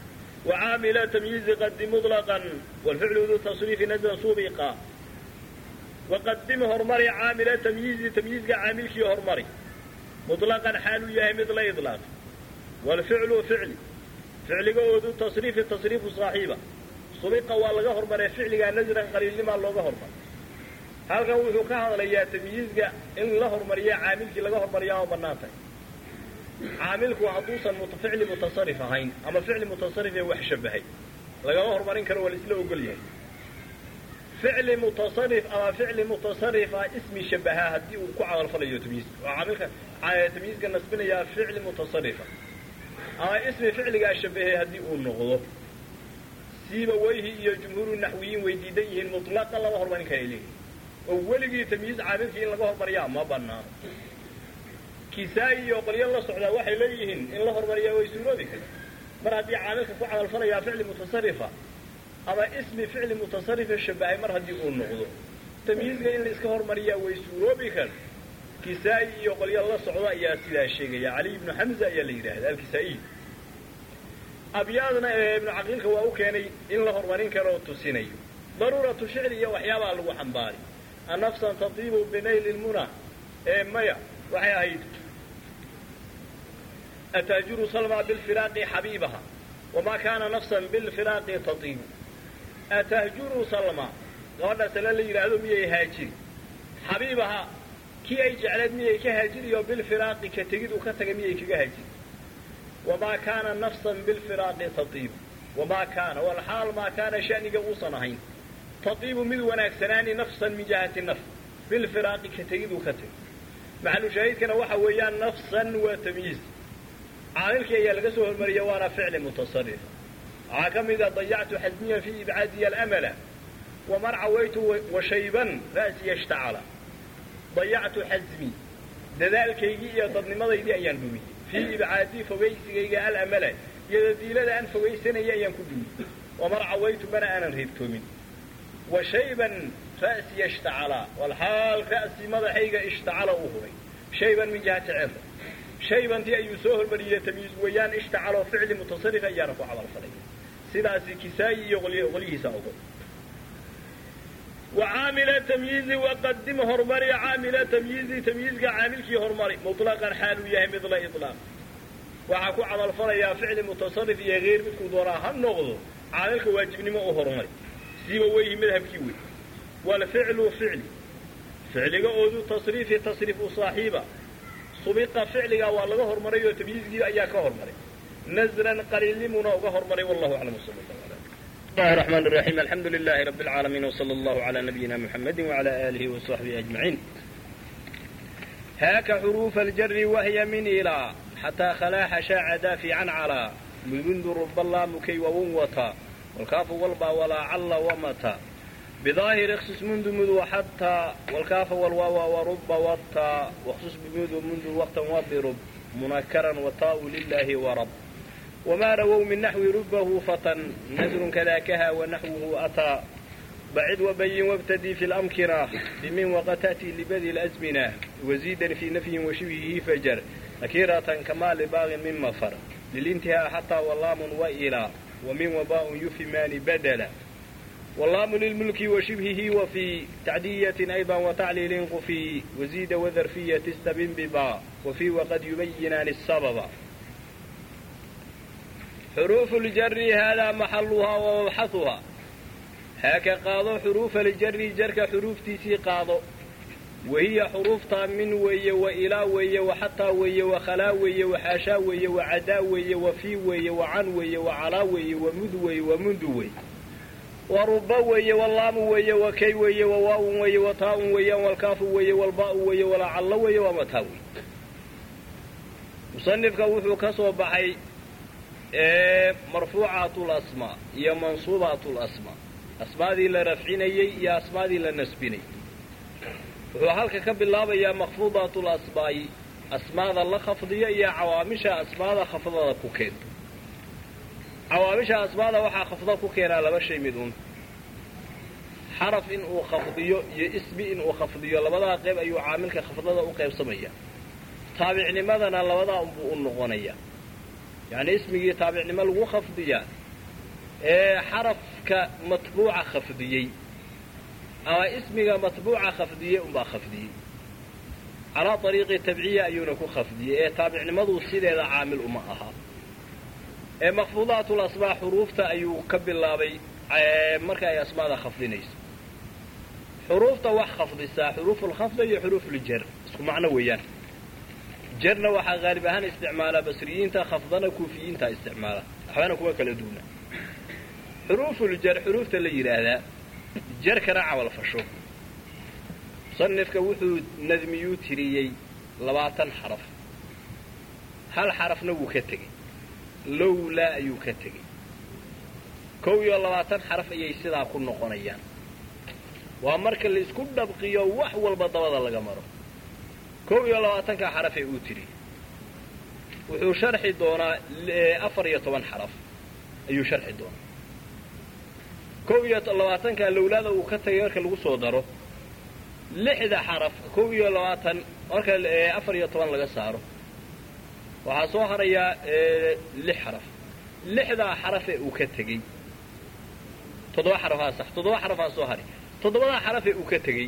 وعامل تمييز قد مطلقا والفعل ذو التصريف نزل سبقا وقدم هرمري عامل تمييز تمييز عامل كي هرمري مطلقا حال ياه مثل إطلاق والفعل فعل فعل ذو التصريف التصريف صاحبه سبق والغا هرمري فعل نزلا قليل لما لوغا هرمري halkan wuxuu ka hadlayaa tamyiizga in la hormariya caamilkii laga hormariyaa oo bannaan tahay caamilku hadduusan ficli mutasarif ahayn ama ficli mutasarif ee wax shabahay lagama hormarin karo waa la isla ogol yahay ficli mutasarif ama ficli mutasarifa ismi shabahaa haddii uu ku camalfalayo tamyiizka oo caamilka tamyiizka nasbinayaa ficli mutasarifa ama ismi ficligaa shabahay haddii uu noqdo siiba weyhi iyo jumhuuru naxwiyiin way diidan yihiin mutlaqan lama hormarin kara leeyihin oo weligii tamyiiz caamilkii in laga hormariyaa ma banaano kisaayi iyo qolyo la socdaa waxay leeyihiin in la hormariyaa way suuroobi kara mar haddii caamilka ku camalfalayaa ficli mutasarifa ama ismi ficli mutasarifa shabahay mar haddii uu noqdo tamyiizka in la iska hormariyaa way suuroobi kara kisaayi iyo qolyo la socda ayaa sidaa sheegaya cali ibnu xamza ayaa la yidhaahda alkisaa'iy abyaadna ee ibnu caqiilka waa u keenay in la hormarin karo oo tusinayo daruuratu shicri iyo waxyaabaa lagu xambaari anafsan tatiibu binayli lmuna ee maya waxay ahayd ataajuru salma bilfiraaqi xabiibaha wamaa kaana nafsan bilfiraaqi tatiibu atahjuru salma gabadha sale la yidhaahdo miyay haajiri xabiibaha kii ay jecleed miyay ka haajiriyo bilfiraaqi ka tegid uu ka taga miyay kaga haajiri wamaa kaana nafsan bilfiraaqi tatiibu wamaa kaana walxaal maa kaana shaniga uusan ahayn tatiibu mid wanaagsanaani nafsan min jihati nafs bilfiraaqi ka tegiduu ka tegay maxalu shaahidkana waxa weeyaan nafsan waa tamyiiz caamilkii ayaa laga soo hormariya waana ficli mutasarif waxaa ka mid a dayactu xasmiyan fii ibcaadiya alamala waman cawaytu washayban ra'siya ishtacala dayactu xasmi dadaalkaygii iyo dadnimadaydii ayaan dhumiyey fii ibcaadii fogaysigayga alamala iyo dadiilada aan fogaysanaya ayaan ku dhumiyey waman cawaytu mana aanan reebtoomin wa shayban ra'siya ishtacala walxaal ra'si madaxayga ishtacala uu huray shayban min jihati cirda shaybantii ayuu soo hormariyey tamyiiz weeyaan ishtacaloo ficli mutasarif ayaana ku camalfalay sidaasi kisaayi iyo qolyihiisa ogol wa caamila tamyiizi waqadim hormari caamila tamyiizi tamyiizka caamilkii hormari muطlaqan xaaluu yahay midla iطlaaq waxaa ku camalfalayaa ficli mutasarif iyo hayr midkuu doonaa ha noqdo caamilka waajibnimo u hormari siiba weyhi madhabkii wey waalficlu ficli ficliga oodu tasriifi tasriifu saaxiiba subiqa ficliga waa laga hormaray oo tamyiizkii ayaa ka hormaray nasran qaliilimuna uga hormaray wallahu aclam sal الله الرحمن الرحيم الحمد لله رب العالمين وصلى الله على نبينا محمد وعلى آله وصحبه أجمعين هاك حروف الجر وهي من إلى حتى خلا شاع دافعا على منذ رب الله مكي ووتا والكاف والبا ولا عل ومتى بظاهر اخصص منذ مذ وحتى والكاف والواو ورب والتا واخصص بمذ منذ وقتا وبرب منكرا وطاء لله ورب وما رووا من نحو ربه فتى نزر كذاكها ونحوه أتى بعد وبين وابتدي في الأمكنة بمن وقد تأتي لبذي الأزمنة وزيدا في نفي وشبهه فجر أكيرة كما لباغ من مفر للانتهاء حتى واللام وإلى ومن وباء يفهمان بدلا واللام للملك وشبهه وفي تعدية أيضا وتعليل قفي وزيد وذرفية استبن بباء وفي وقد يبينان السبب حروف الجر هذا محلها ومبحثها هاك قاضو حروف الجر جرك حروف تيسي قاضو وهي حروف من وي وإلى وي وحتى وي وخلا وي وحاشا وي وعدا وي وفي وي وعن وي وعلى وي ومذ وي ومنذ وي ورب وي واللام وي وكي وي وواو وي وطاء وي والكاف وي والباء وي ولعل وي ومتى وي مصنفك وحو كسو بحي marfuucaat lasmaa iyo mansuubaat lasmaa asmaadii la rafcinayey iyo asmaadii la nasbinayey wuxuu halka ka bilaabayaa makfuudaat lasmaa'i asmaada la khafdiyo iyo cawaamisha asmaada khafdada ku keento cawaamisha asmaada waxaa khafda ku keenaa laba shay mid un xaraf in uu khafdiyo iyo ismi in uu khafdiyo labadaa qayb ayuu caamilka khafdada u qaybsamaya taabicnimadana labadaa unbuu u noqonaya yacni ismigii taabicnimo lagu khafdiyaa ee xarafka matbuuca khafdiyey ama ismiga matbuuca khafdiyey unbaa khafdiyey calaa ariiqi tabciya ayuuna ku khafdiyey ee taabicnimadu sideeda caamil uma aha ee makfuudaatul asmaa xuruufta ayuu ka bilaabay marka ay asmaada khafdinayso xuruufta wax khafdisaa xuruufulkhafda iyo xuruufuljar isku macno weeyaan jarna waxaa haalib ahaan isticmaala basriyiinta khafdana kuufiyiinta isticmaala waxbana kuma kala duuna xuruufuljar xuruufta la yidhaahdaa jarkana camal fasho musanifka wuxuu nadmiyuu tiriyey labaatan xaraf hal xarafna wuu ka tegey lowlaa ayuu ka tegey kow iyo labaatan xaraf ayay sidaa ku noqonayaan waa marka la isku dhabqiyo wax walba dabada laga maro kow iyo labaatankaa xarafee uu tiri wuxuu sharxi doonaa afar iyo toban xaraf ayuu sharxi doonaa kow iyo labaatankaa lowlaada uu ka tagay marka lagu soo daro lixda xaraf kow iyo labaatan marka afar iyo toban laga saaro waxaa soo harayaa lix xaraf lixdaa xarafee uu ka tegey toddoba xarafaa sax toddoba xarafaa soo hari toddobadaa xarafee uu ka tegey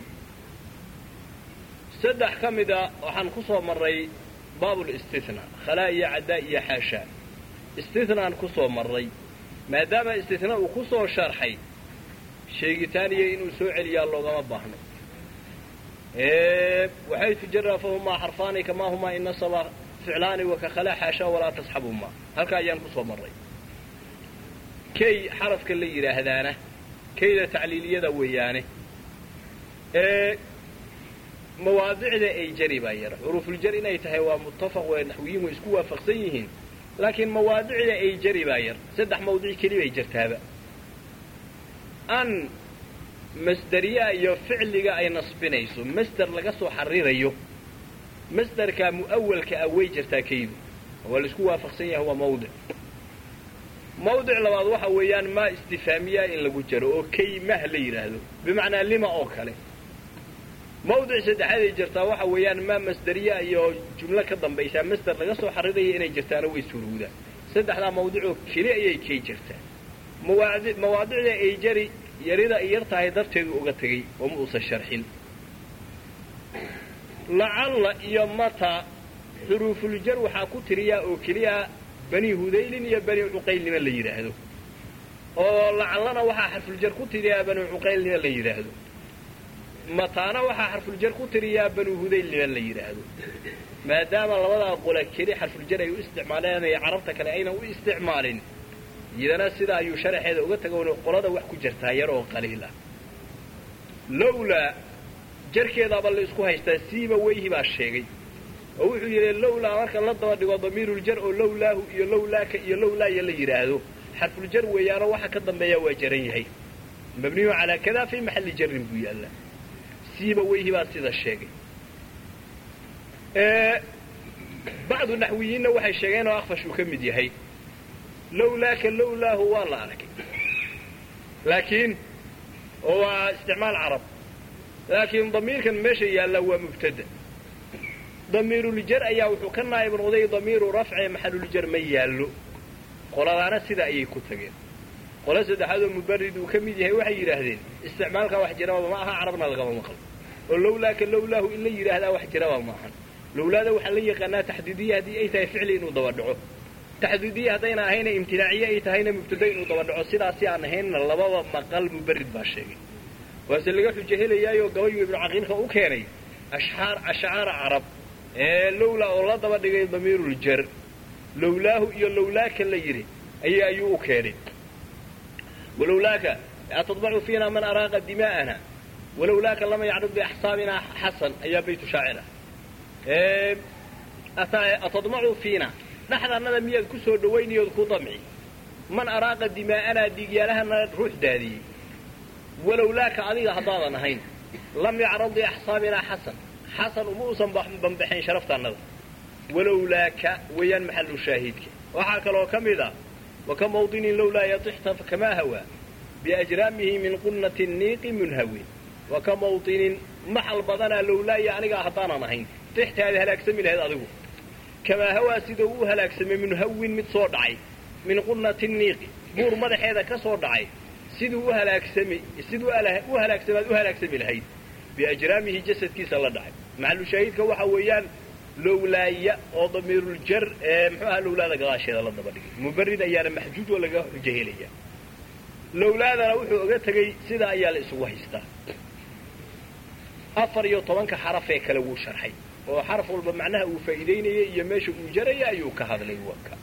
saddex ka mida waxaan ku soo marray baabulistithnaa khalaa iyo caddaa iyo xaashaa istithnaan ku soo marray maadaama istithnaa uu ku soo sharxay sheegitaaniya inuu soo celiyaa loogama baahno waxay tujara fahumaa xarfaani kamaa humaa inasaba ficlaani waka khalaa xaashaa walaa tasxabumaa halkaa ayaan ku soo marray kay xarafka la yidhaahdaana kayda tacliiliyada weeyaane ee mawaadicda ay jari baa yar xuruufuljar inay tahay waa muttafaq wee naxwiyiin way isku waafaqsan yihiin laakiin mawaadicda ay jari baa yar saddex mawdic keli bay jartaaba an masderiyaa iyo ficliga ay nasbinayso masder laga soo xarirayo masderkaa mu'awalka ah way jartaa kaydu waa la isku waafaqsan yahay waa mawdic mawdic labaad waxa weeyaan maa istifaamiyaa in lagu jaro oo kaymah la yidhaahdo bimacnaa lima oo kale mawdic saddexaad ay jirtaa waxa weeyaan maa masderiya iyo jumlo ka dambaysaa masder laga soo xariraya inay jirtaana way surowdaa saddexdaa mawdicoo keli ayay kay jirtaa mawaadi mawaadicda ay jari yarida ay yar tahay darteedu uga tegey oo ma uusan sharxin lacalla iyo mata xuruufuljar waxaa ku tiriyaa oo keliya bani hudaylin iyo bani cuqaylnima la yidhaahdo oo lacallana waxaa xarfuljar ku tiriyaa bani cuqaylnima la yidhaahdo mataana waxaa xarfuljar ku tiriyaa banu hudaylnima la yidhaahdo maadaama labadaa qola keli xarfuljar ay u isticmaaleen ee carabta kale aynan u isticmaalin iyadana sidaa ayuu sharaxeeda uga tagoon qolada wax ku jirtaa yar oo qaliil ah lowlaa jarkeedaaba la isku haystaa siiba weyhi baa sheegay oo wuxuu yidhi lowlaa marka la daba dhigo damiiruljar oo lowlaahu iyo lowlaaka iyo lowlaaya la yidhaahdo xarfuljar weeyaano waxa ka dambeeya waa jaran yahay mabniyu calaa kadaa fii maxalli jarin buu yaallaa siiba weyhi baa sida sheegay bacdu naxwiyiinna waxay sheegeen oo akfash uu ka mid yahay lowlaaka lowlaahu waa la arkay laakiin oo waa isticmaal carab laakiin damiirkan meesha yaallaa waa mubtada damiiruljar ayaa wuxuu ka naa'ib noqday damiiru rafce maxaluljar ma yaallo qoladaana sida ayay ku tageen qolo saddexaad oo mubarid uu ka mid yahay waxay yidhaahdeen isticmaalkaa wax jiraba ma aha carabna lagama maqlo oo lowlaaka lowlaahu in la yidhaahdaa wax jiraba ma ahan lowlaada waxaa la yaqaanaa taxdiidiya haddii ay tahay ficli inuu daba dhaco taxdiidiya haddayna ahayna imtinaaciye ay tahayna mubtada inuu daba dhaco sidaasi aan ahaynna lababa maqal mubarid baa sheegay waase laga xujo helayaayoo gabayu ibnu caqiilka u keenay ashxaar ashcaara carab ee lowlaa oo la daba dhigay damiiruljar lowlaahu iyo lowlaaka la yidhi ay ayuu u keenay walowlaaka atadbacu fiina man araaqa dimaa'ana walowlaaka lama yacrud biaxsaabina xasan ayaa baytu shaacira atadmacu fiina dhexdaannada miyaad ku soo dhawaynayood ku damci man araaqa dimaa'anaa dhiigyaalahana ruux daadiyey walowlaaka adiga haddaadan ahayn lam yacrad biaxsaabinaa xasan xasan uma uusan banbaxayn sharaftaannada walowlaaka weeyaan maxalu shaahiidka waxaa kaloo ka mid ah waka mawdinin lowlaa yatixta kamaa hawaa biajraamihi min qunnati niiqi munhawin waka mawdinin maxal badanaa lowlaaya anigaa haddaanan ahayn tixtaada halaagsami lahayd adigu kamaa hawaa sida uu halaagsamay munhawin mid soo dhacay min qunnati niiqi buur madaxeeda ka soo dhacay siduu u halaagsami siduu u halaagsamaad u halaagsami lahayd biajraamihi jasadkiisa la dhacay maxalushaahidka waxa weeyaan lowlaaya oo damiiruljar ee muxuu ahaa lowlaada gadaasheeda la daba dhigay mubarid ayaana maxjuud oo laga xujo helaya lowlaadana wuxuu oga tegey sidaa ayaa la isugu haystaa afar iyo tobanka xaraf ee kale wuu sharxay oo xaraf walba macnaha uu faa'iidaynayay iyo meesha uu jaraya ayuu ka hadlay waka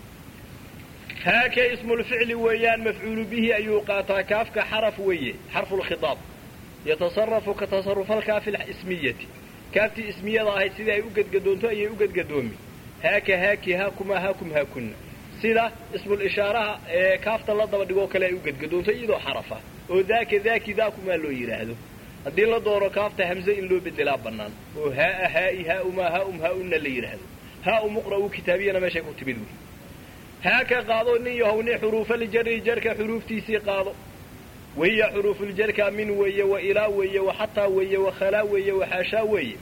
haakee ismulficli weeyaan mafcuulu bihi ayuu qaataa kaafka xaraf weeye xarfulkhiaab yatasarafu ka tasarufalkaafi ismiyati kaaftii ismiyada ahayd sidai ay u gedgadoonto ayay u gedgadoomi haaka haaki haakuma haakum haakuna sida ismulishaaraha ee kaafta la daba dhigoo kale ay u gedgadoonto iyadoo xarafa oo daaka daaki daakumaa loo yidhaahdo haddii la doono kaafta hamze in loo bedelaa bannaan oo haaa haai haauma haaum haauna la yidhaahdo haau muqra'u kitaabiyana meeshay ku timid wey haaka qaado nin yahowni xuruufaljari jarka xuruuftiisii qaado wahiya xuruufuljarka min weeye wa ilaa weeye wa xataa weeye wa khalaa weeye wa xaashaa weeye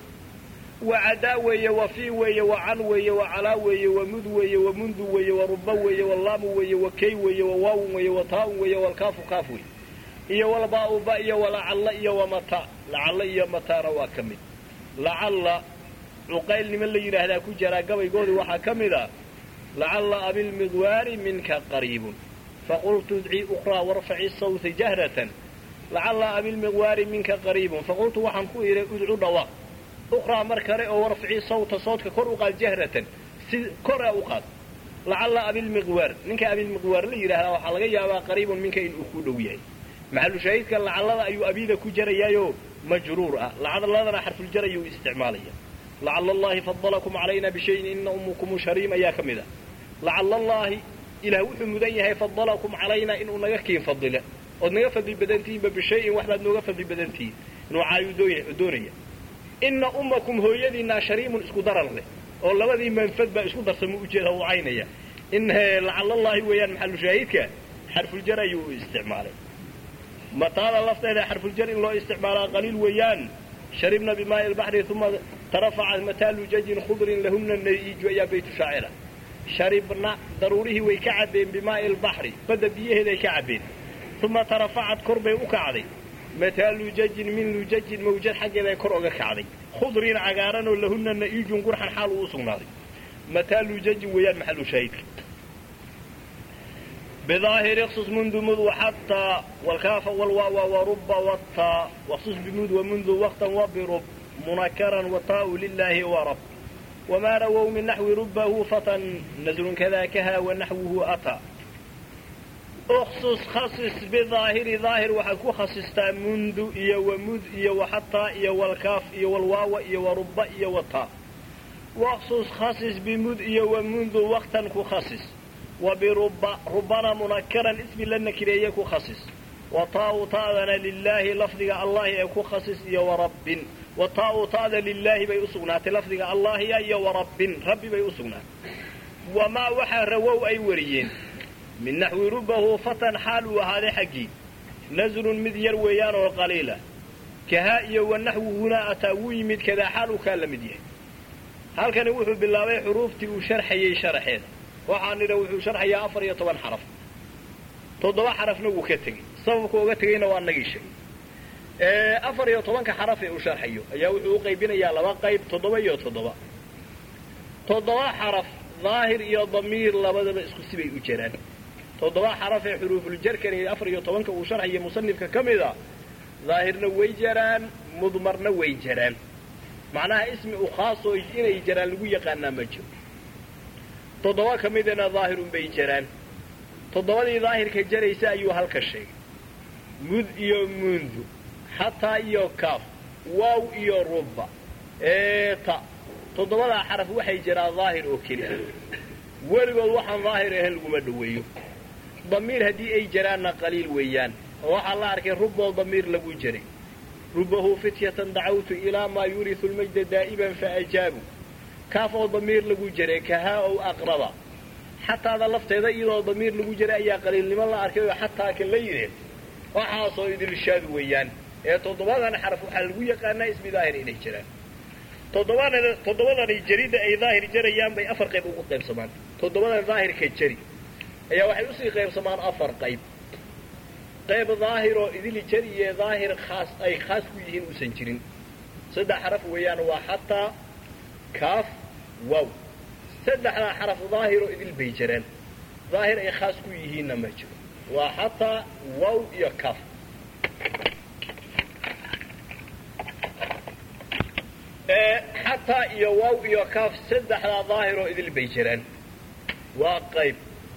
wa cadaa weeye wa fii weeye wa can weeye wa calaa weeye wa mud weeye wa mundu weeye wa ruba weeye wa laamu weeye wa kay weeye wa waawun weeye wa taa'un weeye walkaafu kaaf weeye iyo walbaa'u ba iyo walacalla iyo wa mataa lacalla iyo mataana waa ka mid lacalla cuqayl niman la yidhaahdaa ku jaraa gabaygoodii waxaa ka mid a lacalla abilmidwaari minka qariibun faqultu idcii ukhraa warfaci sawta jahratan lacalla abilmiqwaari minka qariibun faqultu waxaan ku idhay udcu dhawaaq ukhraa mar kale oo warfaci sawta soodka kor u qaad jahratan si kora u qaad lacalla abilmiqwaar ninka abilmiqwaar la yidhahdaa waxaa laga yaabaa qariibun minka inuu ku dhow yahay maxalushaahidka lacallada ayuu abiida ku jarayaayoo majruur ah lacaladana xarfuljar ayuu isticmaalaya lacala allahi fadalakum calayna bishayin ina ummukum shariim ayaa ka mid ah lacala allaahi ilaah wuxuu mudan yahay fadalakum calaynaa inuu naga kiin fadila ood naga fadli badantihiinba bishayin waxbaad nooga fadli badantihiin inuu caayuu doonaya ina ummakum hooyadiinaa shariimun isku daran leh oo labadii manfad baa isku darsama ujeeda u caynaya in lacalallaahi weeyaan maxalushaahidka xarfuljar ayuu isticmaalay mataada lafteeda xarfuljar in loo isticmaalaa qaliil weeyaan sharibna bimaa'i lbaxri uma tarafacat mataalu jajin khudrin lahuna naiiju ayaa baytu shaacira sharibna daruurihii way ka cabbeen bimaa'i lbaxri badda biyaheeday ka cabbeen uma tarafacad kor bay u kacday mataalu jajin min lujajin mawjad xaggeeday kor oga kacday khudrin cagaaran oo lahuna na'iijun gurxan xaal uu u sugnaaday mataalu jajin weeyaan maxalu shaahidka بظاهر اخصص منذ مذ وحتى والكاف والواو ورب والتاء واخصص بمذ ومنذ وقتا وبرب منكرا وطاء لله ورب وما رووا من نحو ربه فتى نزل كذاكها ونحوه أتى اخصص خصص بظاهر ظاهر وحكو خصصتا منذ إيا ومذ إيا وحتى إيا والكاف إيا والواو إيا ورب إيا وطاء واخصص خصص بمذ إيا ومنذ وقتا كخصص وبرب ربنا منكرا اسم لنا كريه كخصص وطاء طاءنا لله لفظ الله يكو خصص يا ورب وطاء طاء لله بي اسغنات لفظ الله يا ورب ربي بي اسغنات وما وحى رووا اي وريين من نحو ربه فتن حال وهذا حقي نزل مذير ويان وقليلة كهائي والنحو هنا أتاوي مد كذا حال كان لمديه هل كان يوحو بالله حروفتي وشرحي شرحين waxaan nidha wuxuu sharxayaa afar iyo toban xaraf toddoba xarafna wuu ka tegey sababka uga tegeyna waa nagii sheegay afar iyo tobanka xaraf ee uu sharxayo ayaa wuxuu u qaybinayaa laba qayb toddoba iyo toddoba toddoba xaraf daahir iyo damiir labadaba isku sibay u jiraan toddoba xaraf ee xuruufuljarkan iyo afar iyo tobanka uu sharxayo musanifka ka mid a daahirna way jaraan mudmarna way jaraan macnaha ismi u khaasoo inay jaraan lagu yaqaanaa ma jiro toddoba ka midana daahirun bay jaraan toddobadii daahirka jaraysa ayuu halka sheegay mud iyo mundu xataa iyo kaaf waaw iyo ruba eeta toddobadaa xaraf waxay jiraan daahir oo keliya weligood waxaan daahir ahayn laguma dhoweeyo damiir haddii ay jaraanna qaliil weeyaan oo waxaa la arkay ruboo damiir lagu jiray rubahu fityatan dacawtu ilaa maa yurisu lmajda daa'iman faajaabu kaaf oo damiir lagu jiray kahaa ow aqraba xataada lafteeda iyadoo damiir lagu jiray ayaa qaliilnimo la arkay oo xataa kan la yidheen waxaasoo idirshaad weeyaan ee toddobadan xaraf waxaa lagu yaqaanaa ismi daahir inay jiraan toddobadan toddobadani jaridda ay daahir jarayaan bay afar qayb ugu qaybsamaan toddobadan daahirka jari ayaa waxay usii qaybsamaan afar qayb qayb daahiroo idili jariye daahir khaas ay khaas ku yihiin uusan jirin saddex xaraf weeyaan waa xataa kaaf wow saddexdaa xaraf daahiroo idil bay jiraan daahir ay khaas ku yihiinna ma jiro waa xataa wow iyo kaaf xataa iyo wow iyo kaaf saddexdaa daahiroo idil bay jiraan waa qayb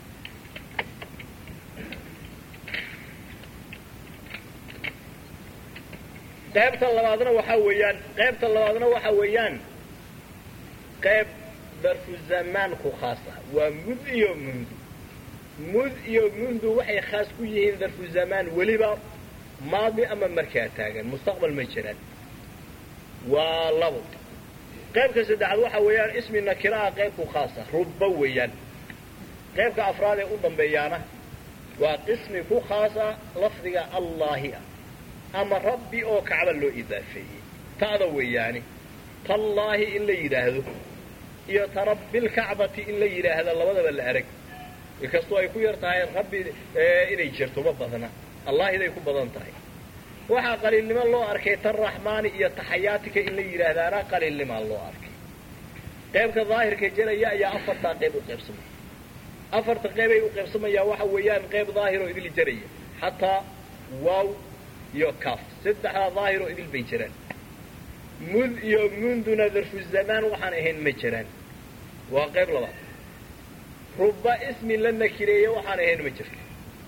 qaybta labaadna waxaa weeyaan qaybta labaadna waxaa weeyaan qayb darfu zamaan ku khaas ah waa mud iyo mundu mud iyo mundu waxay khaas ku yihiin darfu zamaan weliba maadi ama markaa taagan mustaqbal ma jiraan waa labo qaybka saddexaad waxaa weeyaan ismi nakiraha qaybku khaasa rubba weeyaan qaybka afraad ee u dambeeyaana waa qismi ku khaasa lafdiga allaahi ah ama rabbi oo kacba loo idaafeeyey ta'da weeyaani tallaahi in la yidhaahdo iyo tarabbilkacbati in la yidhaahda labadaba la arag inkastoo ay ku yar tahay rabbi inay jirto ma badna allaahiday ku badan tahay waxaa qaliilnimo loo arkay tan raxmaani iyo taxayaatika in la yidhaahdaana qaliilnimaa loo arkay qaybka daahirka jaraya ayaa afartaa qayb u qaybsamaya afarta qaybay u qaybsamayaa waxa weeyaan qayb daahiroo idil jaraya xataa waaw iyo kaaf saddexdaa daahiroo idil bay jiraan mud iyo munduna darfu zamaan waxaan ahayn ma jiraan waa qayb labaad ruba ismi la nakireeye waxaan ahayn ma jirto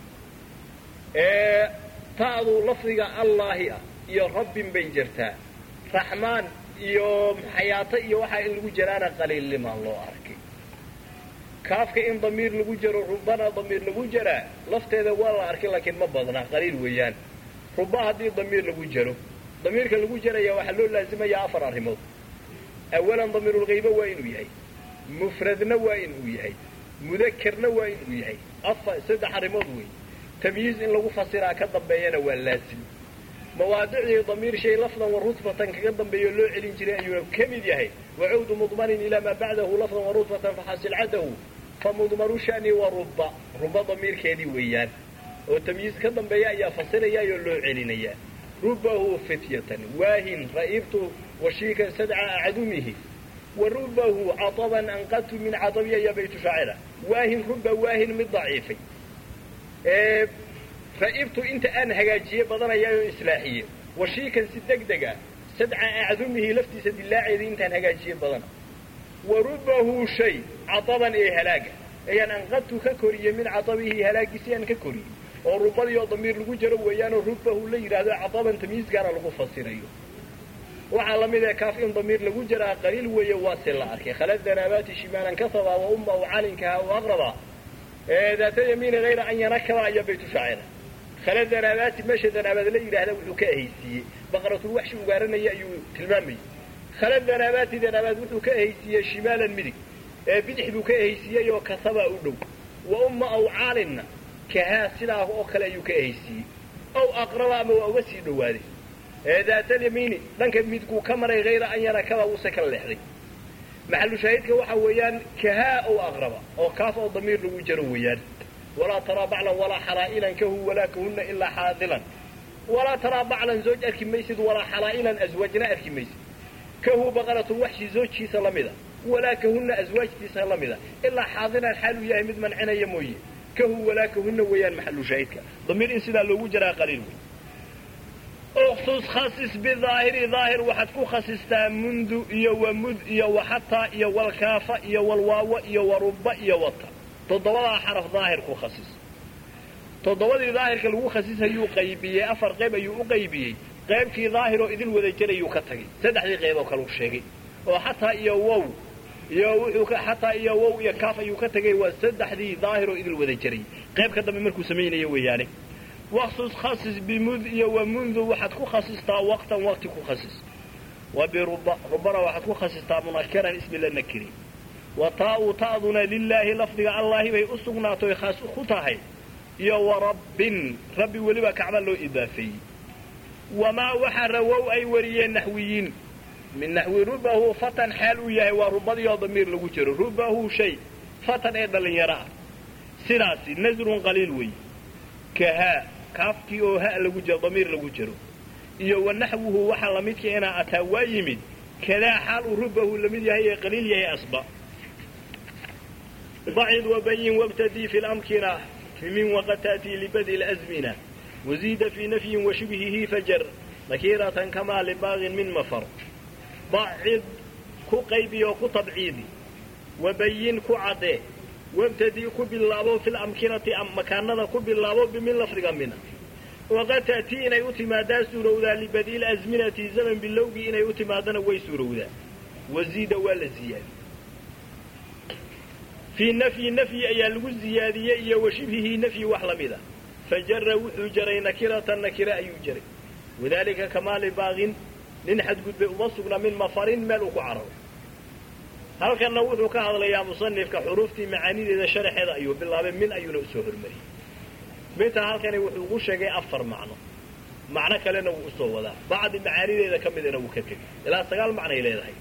ta'du lafdiga allaahi ah iyo rabbin bay jirtaa raxmaan iyo xayaato iyo waxaa in lagu jiraana qaliilnimaan loo arkay kaafka in damiir lagu jaro rubana damiir lagu jaraa lafteeda waa la arkay laakiin ma badna qaliil weeyaan ruba haddii damiir lagu jaro damiirka lagu jaraya waxaa loo laazimayaa afar arrimood awalan damiirulgayba waa inuu yahay mufradna waa inuu yahay mudakerna waa inuu yahay afa saddex arrimood wey tamyiiz in lagu fasiraa ka dambeeyana waa laazim mawaadicdii damiir shay lafdan wa rudfatan kaga dambeeyo loo celin jiray ayuuna ka mid yahay wacawdu mudmanin ilaa maa bacdahu lafdan wa rudfatan faxasil cadahu fa mudmanu shani wa ruba ruba damiirkeedii weeyaan oo tamyiiz ka dambeeya ayaa fasirayaayoo loo celinayaa rubahu fityatan waahin ra'ibtu washiikan sadca acadumihi wa rubahu cataban anqadtu min cadabiya ya baytu shaacira waahin ruba waahin mid daciifay ra'ibtu inta aan hagaajiyey badanayaayo islaaxiye washiikan si deg dega sadca acdumihi laftiisa dilaaceedii intaan hagaajiyey badana wa rubahu shay cataban ee halaaga ayaan anqadtu ka koriyey min catabihi halaagiisi aan ka koriyey oo rubadii oo damiir lagu jaro weeyaanoo rubahu la yidhaahdo cataban tamyiizgaana lagu fasirayo waxaa la mid ee kaaf in damiir lagu jaraa qaliil weeye waase la arkay khalad danaabaati shimaalan kasaba wa umma u calinkaha u aqraba daata yamiini hayra an yanakaba ayaa baytu shaacira khala danaabaati meesha danaabaad la yidhaahda wuxuu ka ahaysiiyey baqratul waxshi ugaaranaya ayuu tilmaamayey khala danaabaati danaabaad wuxuu ka ahaysiiyey shimaalan midig ee bidix buu ka ahaysiiyey oo kasaba u dhow wa umma aw caalinna kahaa sidaa oo kale ayuu ka ahaysiiyey ow aqraba ama waa uga sii dhowaaday daatalyamiini dhanka midkuu ka maray hayra an yanakaba uuse ka leexday maxalu shaahidka waxa weeyaan kahaa ow aqraba oo kaaf oo damiir lagu jaro weeyaan walaa taraa baclan walaa xalaa'ilan kahu walaa kahunna ilaa xaadilan walaa taraa baclan zooj arki maysid walaa xalaa'ilan aswaajna arki maysid kahu baqaratul waxshi zoojkiisa la mida walaa kahunna aswaajtiisa la mida ilaa xaadilan xaaluu yahay mid mancinaya mooye kahu walaa kahunna weeyaan maxalu shaahidka damiir in sidaa loogu jaraa qaliil wey uksus khasis bidaahiri daahir waxaad ku khasistaa mundu iyo wamud iyo waxataa iyo walkaafa iyo walwaawo iyo waruba iyo wata toddobadaa xaraf daahir ku khasis toddobadii daahirka lagu khasisayuu qaybiyey afar qayb ayuu u qaybiyey qaybkii daahiroo idin wada jarayuu ka tagay saddexdii qayb oo kale u sheegay oo xataa iyo wow iyo wuxuu xataa iyo wow iyo kaaf ayuu ka tagay waa saddexdii daahiroo idin wada jarayay qayb ka dambe markuu samaynayo weeyaane waksus khasis bimud iyo wamundu waxaad ku khasistaa waqtan waqti ku khasis wa biruba rubana waxaad ku khasistaa munakiran ismi la nakiri wa taa'u ta'duna lilaahi lafdiga allaahi bay u sugnaatoy khaas ku tahay iyo wa rabbin rabbi weliba kacba loo idaafeeyey wamaa waxa rawow ay wariyeen naxwiyiin min naxwi rubahu fatan xaal uu yahay waa rubadii oo damiir lagu jiro rubahu shay fatan ee dhallinyaro ah sidaasi nasrun qaliil weeye ka haa kaafkii oo ha lagu jiro damiir lagu jiro iyo wa naxwuhu waxa lamidka inaa ataa waa yimid kadaa xaal uu rubahu lamid yahay ee qaliil yahay asba ضعد وبين وابتدي في الأمكنة من وقد تأتي لبدء الأزمنة وزيد في نفي وشبهه فجر نكيرة كما لباغ من مفر ضعد كقيبي وكطبعيدي وبين كعده وابتدي كباللابو في الأمكنة أم مكاننا كباللابو بمن لفرق منها وقد تأتي إن يؤتي ما دا سورودا لبدء الأزمنة زمن باللوغ إن يؤتي ما دانا ويسورودا وزيد ولا زيادة في نفي نفي أي لغو الزيادية وشبهه نفي وحلمذا فجر وحو جري نكرة نكرة أي جري وذلك كمال باغ ننحد قد بأمصقنا من مفر ملوك عرب هل كان نوثو كهذا يا مصنف كحروفتي معاني إذا شرح هذا أيوه بالله من أي نؤسوه المري متى هل كان وحو غشة أفر معنى معنى كلنا وأسوه ذا بعد معاني إذا كم إذا وكتب إلا استقال معنى إلى ذلك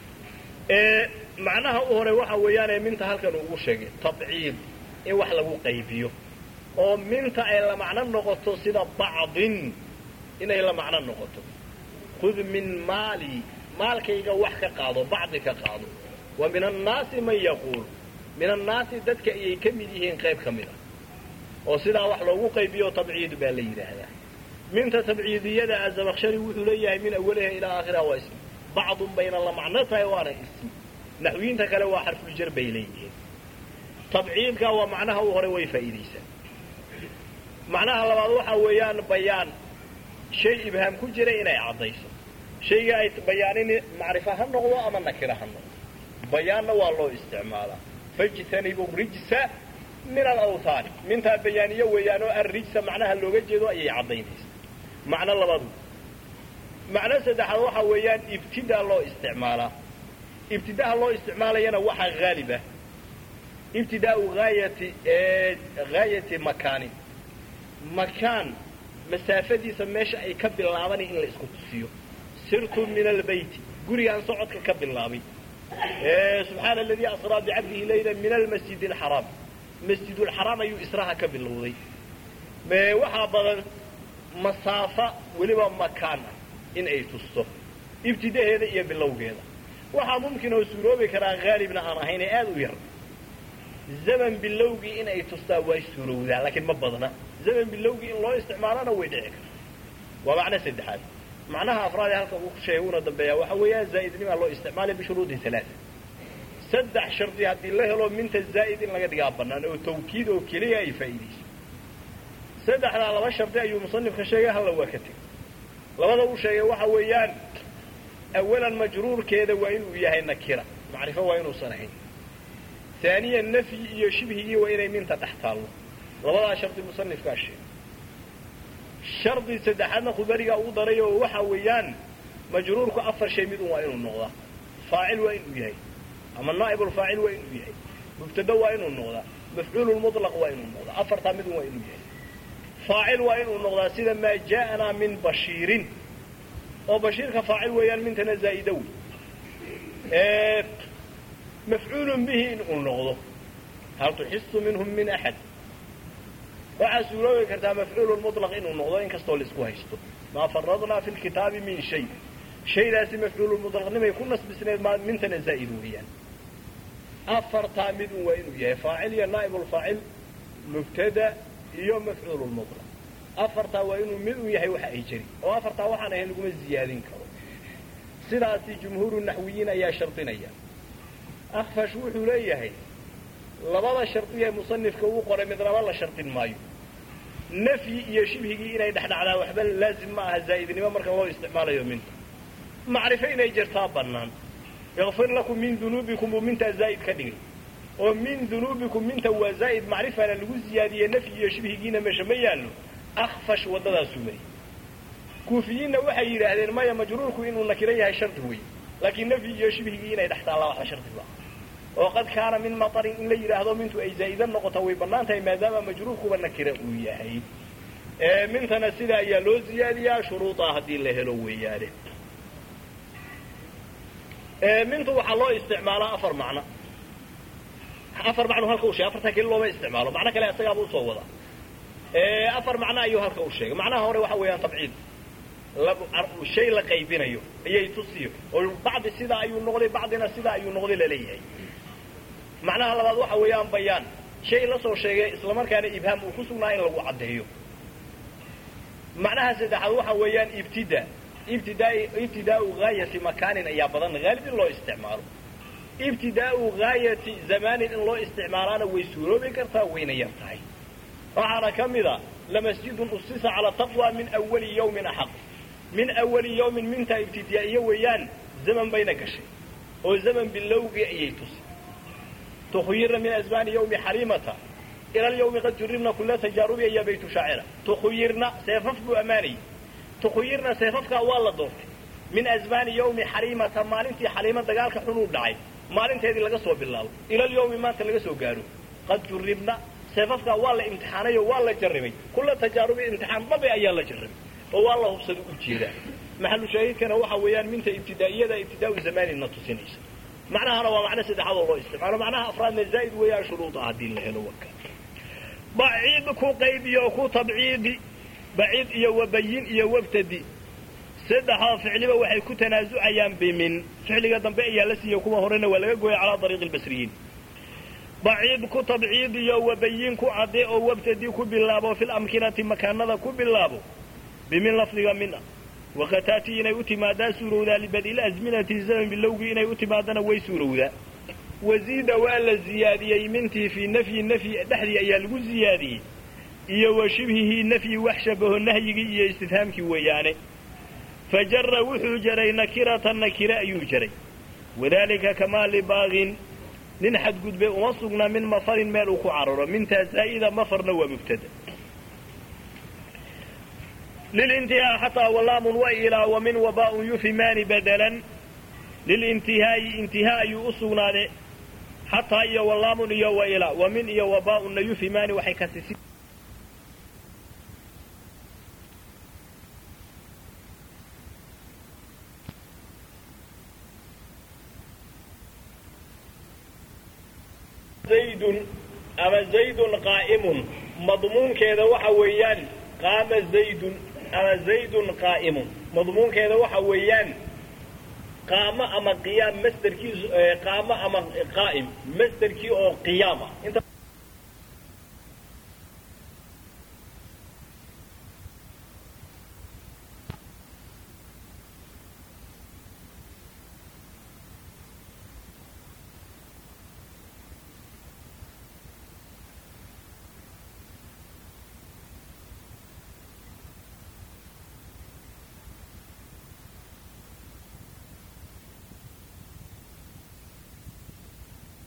إيه macnaha u hore waxa weeyaane minta halkan ugu sheegay tabciid in wax lagu qaybiyo oo minta ay la macno noqoto sida bacdin inay la macno noqoto khud min maali maalkayga wax ka qaado bacdi ka qaado wa min annaasi man yaquul min annaasi dadka ayay ka mid yihiin qayb ka mid a oo sidaa wax loogu qaybiyo tabciid baa la yidhaahdaa minta tabciidiyada azabakshari wuxuu leeyahay min awaliha ilaa aakhiriha waa ismi bacdun bayna la macno tahay waana ismi naxwiyiinta kale waa xarfuljar bay leeyihiin tabciidka waa macnaha u hore way faa'iidaysaa macnaha labaad waxa weeyaan bayaan shay ibhaam ku jira inay caddayso shayga ay bayaanin macrifa ha noqdo ama nakira ha noqdo bayaanna waa loo isticmaalaa fajtanibu rijsa min alawhaani mintaa bayaaniyo weeyaanoo arrijsa macnaha looga jeedo ayay caddaynaysa macno labaadu macno saddexaad waxa weeyaan ibtidaa loo isticmaalaa ibtidaha loo isticmaalayana waxaa haaliba ibtidaau haayati haayati makaanin makaan masaafadiisa meesha ay ka bilaabanay in la isku tusiyo sirtu min albayti gurigaan socodka ka bilaabay subxaana aladii asraa bicabdihi layla min almasjid alxaraam masjidulxaraam ayuu israha ka bilowday waxaa badan masaafa weliba makaan ah in ay tusto ibtidaheeda iyo bilowgeeda waxaa mumkin oo suuroobi karaa haalibna aan ahayn ee aada u yar zaman bilowgii in ay tustaa way suurowdaa laakiin ma badna zaman bilowgii in loo isticmaalona way dhici karta waa macno saddexaad macnaha afraadee halka uu sheegay una dambeeya waxa weeyaan zaa'idnimaa loo isticmaalay bishuruudin alaaa saddex shardi haddii la helo minta zaa'id in laga dhigaa bannaan oo tawkiid oo keliya ay faa'iidayso saddexdaa laba shardi ayuu musanifka sheegay halla waa ka tegay labada uu sheegay waxa weeyaan awalan majruurkeeda waa inuu yahay nakira macrifo waa inuusan ahayn aaniyan nafyi iyo shibhigii waa inay minta dhex taallo labadaa shardi musanifkaa sheegay shardi saddexaadna khubarigaa uu daray oo waxa weeyaan majruurku afar shay midun waa inuu noqdaa faacil waa inuu yahay ama naa'ibulfaacil waa inuu yahay mubtado waa inuu noqdaa mafcuululmutlaq waa inuu noqdaa afartaa midun waa inuu yahay faacil waa inuu noqdaa sida maa jaa'anaa min bashiirin oo bashiirka faacil weeyaan mintana zaa'ida wey mafcuulun bihi inuu noqdo hal tuxisu minhum min axad waxaa suuroobi kartaa mafcuulu mutlaq inuu noqdo in kastoo laisku haysto maa faradnaa fi lkitaabi min shay shaydaasi mafcuulu mutlaqnimay ku nasbisneed ma mintana zaa'id weeyaan afartaa midun waa inuu yahay faacil iyo naa'ibulfaacil mubtada iyo mafcuulu mutlaq afartaa waa inuu mid u yahay waxa ay jiri oo afartaa waxaan ahayn laguma ziyaadin karo sidaasi jumhuuru naxwiyiin ayaa shardinaya akfash wuxuu leeyahay labada shardiyae musanifka uu qoray midnaba la shardin maayo nafyi iyo shibhigii inay dhexdhacdaa waxba laazim ma aha zaa'idnimo marka loo isticmaalayo minta macrifo inay jirtaa bannaan yakfir lakum min dunuubikum buu mintaa zaa'id ka dhigay oo min dunuubikum minta waa zaa'id macrifana lagu ziyaadiye nafyi iyo shibhigiina meesha ma yaallo akfash waddadaasuu mariyey kuufiyiinna waxay yidhaahdeen maya majruurku inuu nakiro yahay shardi wey laakiin nafyi iyo shibhigii inay dhex taallaa waxba shardi ba oo qad kaana min matarin in la yidhaahdo mintu ay zaa'ida noqota way bannaan tahay maadaama majruurkuba nakira uu yahay mintana sida ayaa loo ziyaadiyaa shuruudaa haddii la helo weeyaane mintu waxaa loo isticmaalaa afar macno afar macnuu halka u sheegay afartaa keli looma isticmaalo macno kale isagaaba usoo wadaa afar macno ayuu halka u sheegay macnaha hore waxa weeyaan tabciid shay la qaybinayo ayay tusiyo oo bacdi sidaa ayuu noqday bacdina sidaa ayuu noqday laleeyahay macnaha labaad waxa weeyaan bayaan shay la soo sheegay islamarkaana ibhaam uu ku sugnaa in lagu caddeeyo macnaha saddexaad waxa weeyaan ibtida ibtidaa ibtidaau gaayati makaanin ayaa badan haalib in loo isticmaalo ibtidaau gaayati zamaanin in loo isticmaalaana way suuroobi kartaa wayna yar tahay waxaana ka mid a lamasjidun usisa calaa taqwa min awali yawmin axaq min awali yawmin mintaa ibtidaa'iye weeyaan zaman bayna gashay oo zaman bilowgii ayay tusi tukhuyirna min asmaani yawmi xaliimata ila alyawmi qad juribna kula tajaarubi ayaa baytu shaacira tukhuyirna seefaf buu ammaanayay tukhuyirna seefafkaa waa la doortay min asmaani yawmi xaliimata maalintii xaliimo dagaalka xunuu dhacay maalinteedii laga soo bilaabo ila alyawmi maanta laga soo gaaro qad juribna seefafkaa waa la imtixaanay oo waa la jarribay kula tajaarubi imtixaan babe ayaa la jarribay oo waa la hubsada u jeedaa maxalu shaahidkana waxa weeyaan minta ibtidaa'iyada ibtidaau zamaanina tusinaysa macnahana waa macno saddexaad oo loo isticmaalo macnaha afraadna zaa'id weeyaan shuruuda haddii la helo waka baciid ku qaybiyo ku tabciidi baciid iyo wabayin iyo wabtadi saddexdaa ficliba waxay ku tanaasucayaan bimin ficliga dambe ayaa la siiya kuwa horena waa laga gooya calaa ariiqi lbasriyiin baciid ku tabciid iyo wabayin ku cadde oo wabtadi ku bilaabo fil amkinati makaanada ku bilaabo bimin lafdiga min ah wakataati inay u timaadaa suurowdaa libadil asminati zaman bilowgii inay u timaadana way suurowdaa waziida waa la ziyaadiyey mintii fii nafyi nafyi dhexdii ayaa lagu ziyaadiyey iyo wa shibhihii nafyi wax shabaho nahyigii iyo istifhaamkii weeyaane fajara wuxuu jaray nakiratan nakire ayuu jaray wadaalika kamaa libaaqin nin xadgudbe uma sugna min mafarin meel uu ku cararo mintaa zaa'ida mafarna waa mubtada lilintihaa xataa walaamun wa ilaa wa min wabaaun yufimaani badalan lilintihaa'i intihaa ayuu u sugnaade xataa iyo walaamun iyo wa ilaa wa min iyo wabaaunna yufimaani waxay kasisi zaydun ama zaydun qaa'imun madmuunkeeda waxa weeyaan qaama zaydun ama zaydun qaa'imun madmuunkeeda waxa weeyaan qaamo ama qiyaam masderkiisu qaamo ama qaa'im masderkii oo qiyaama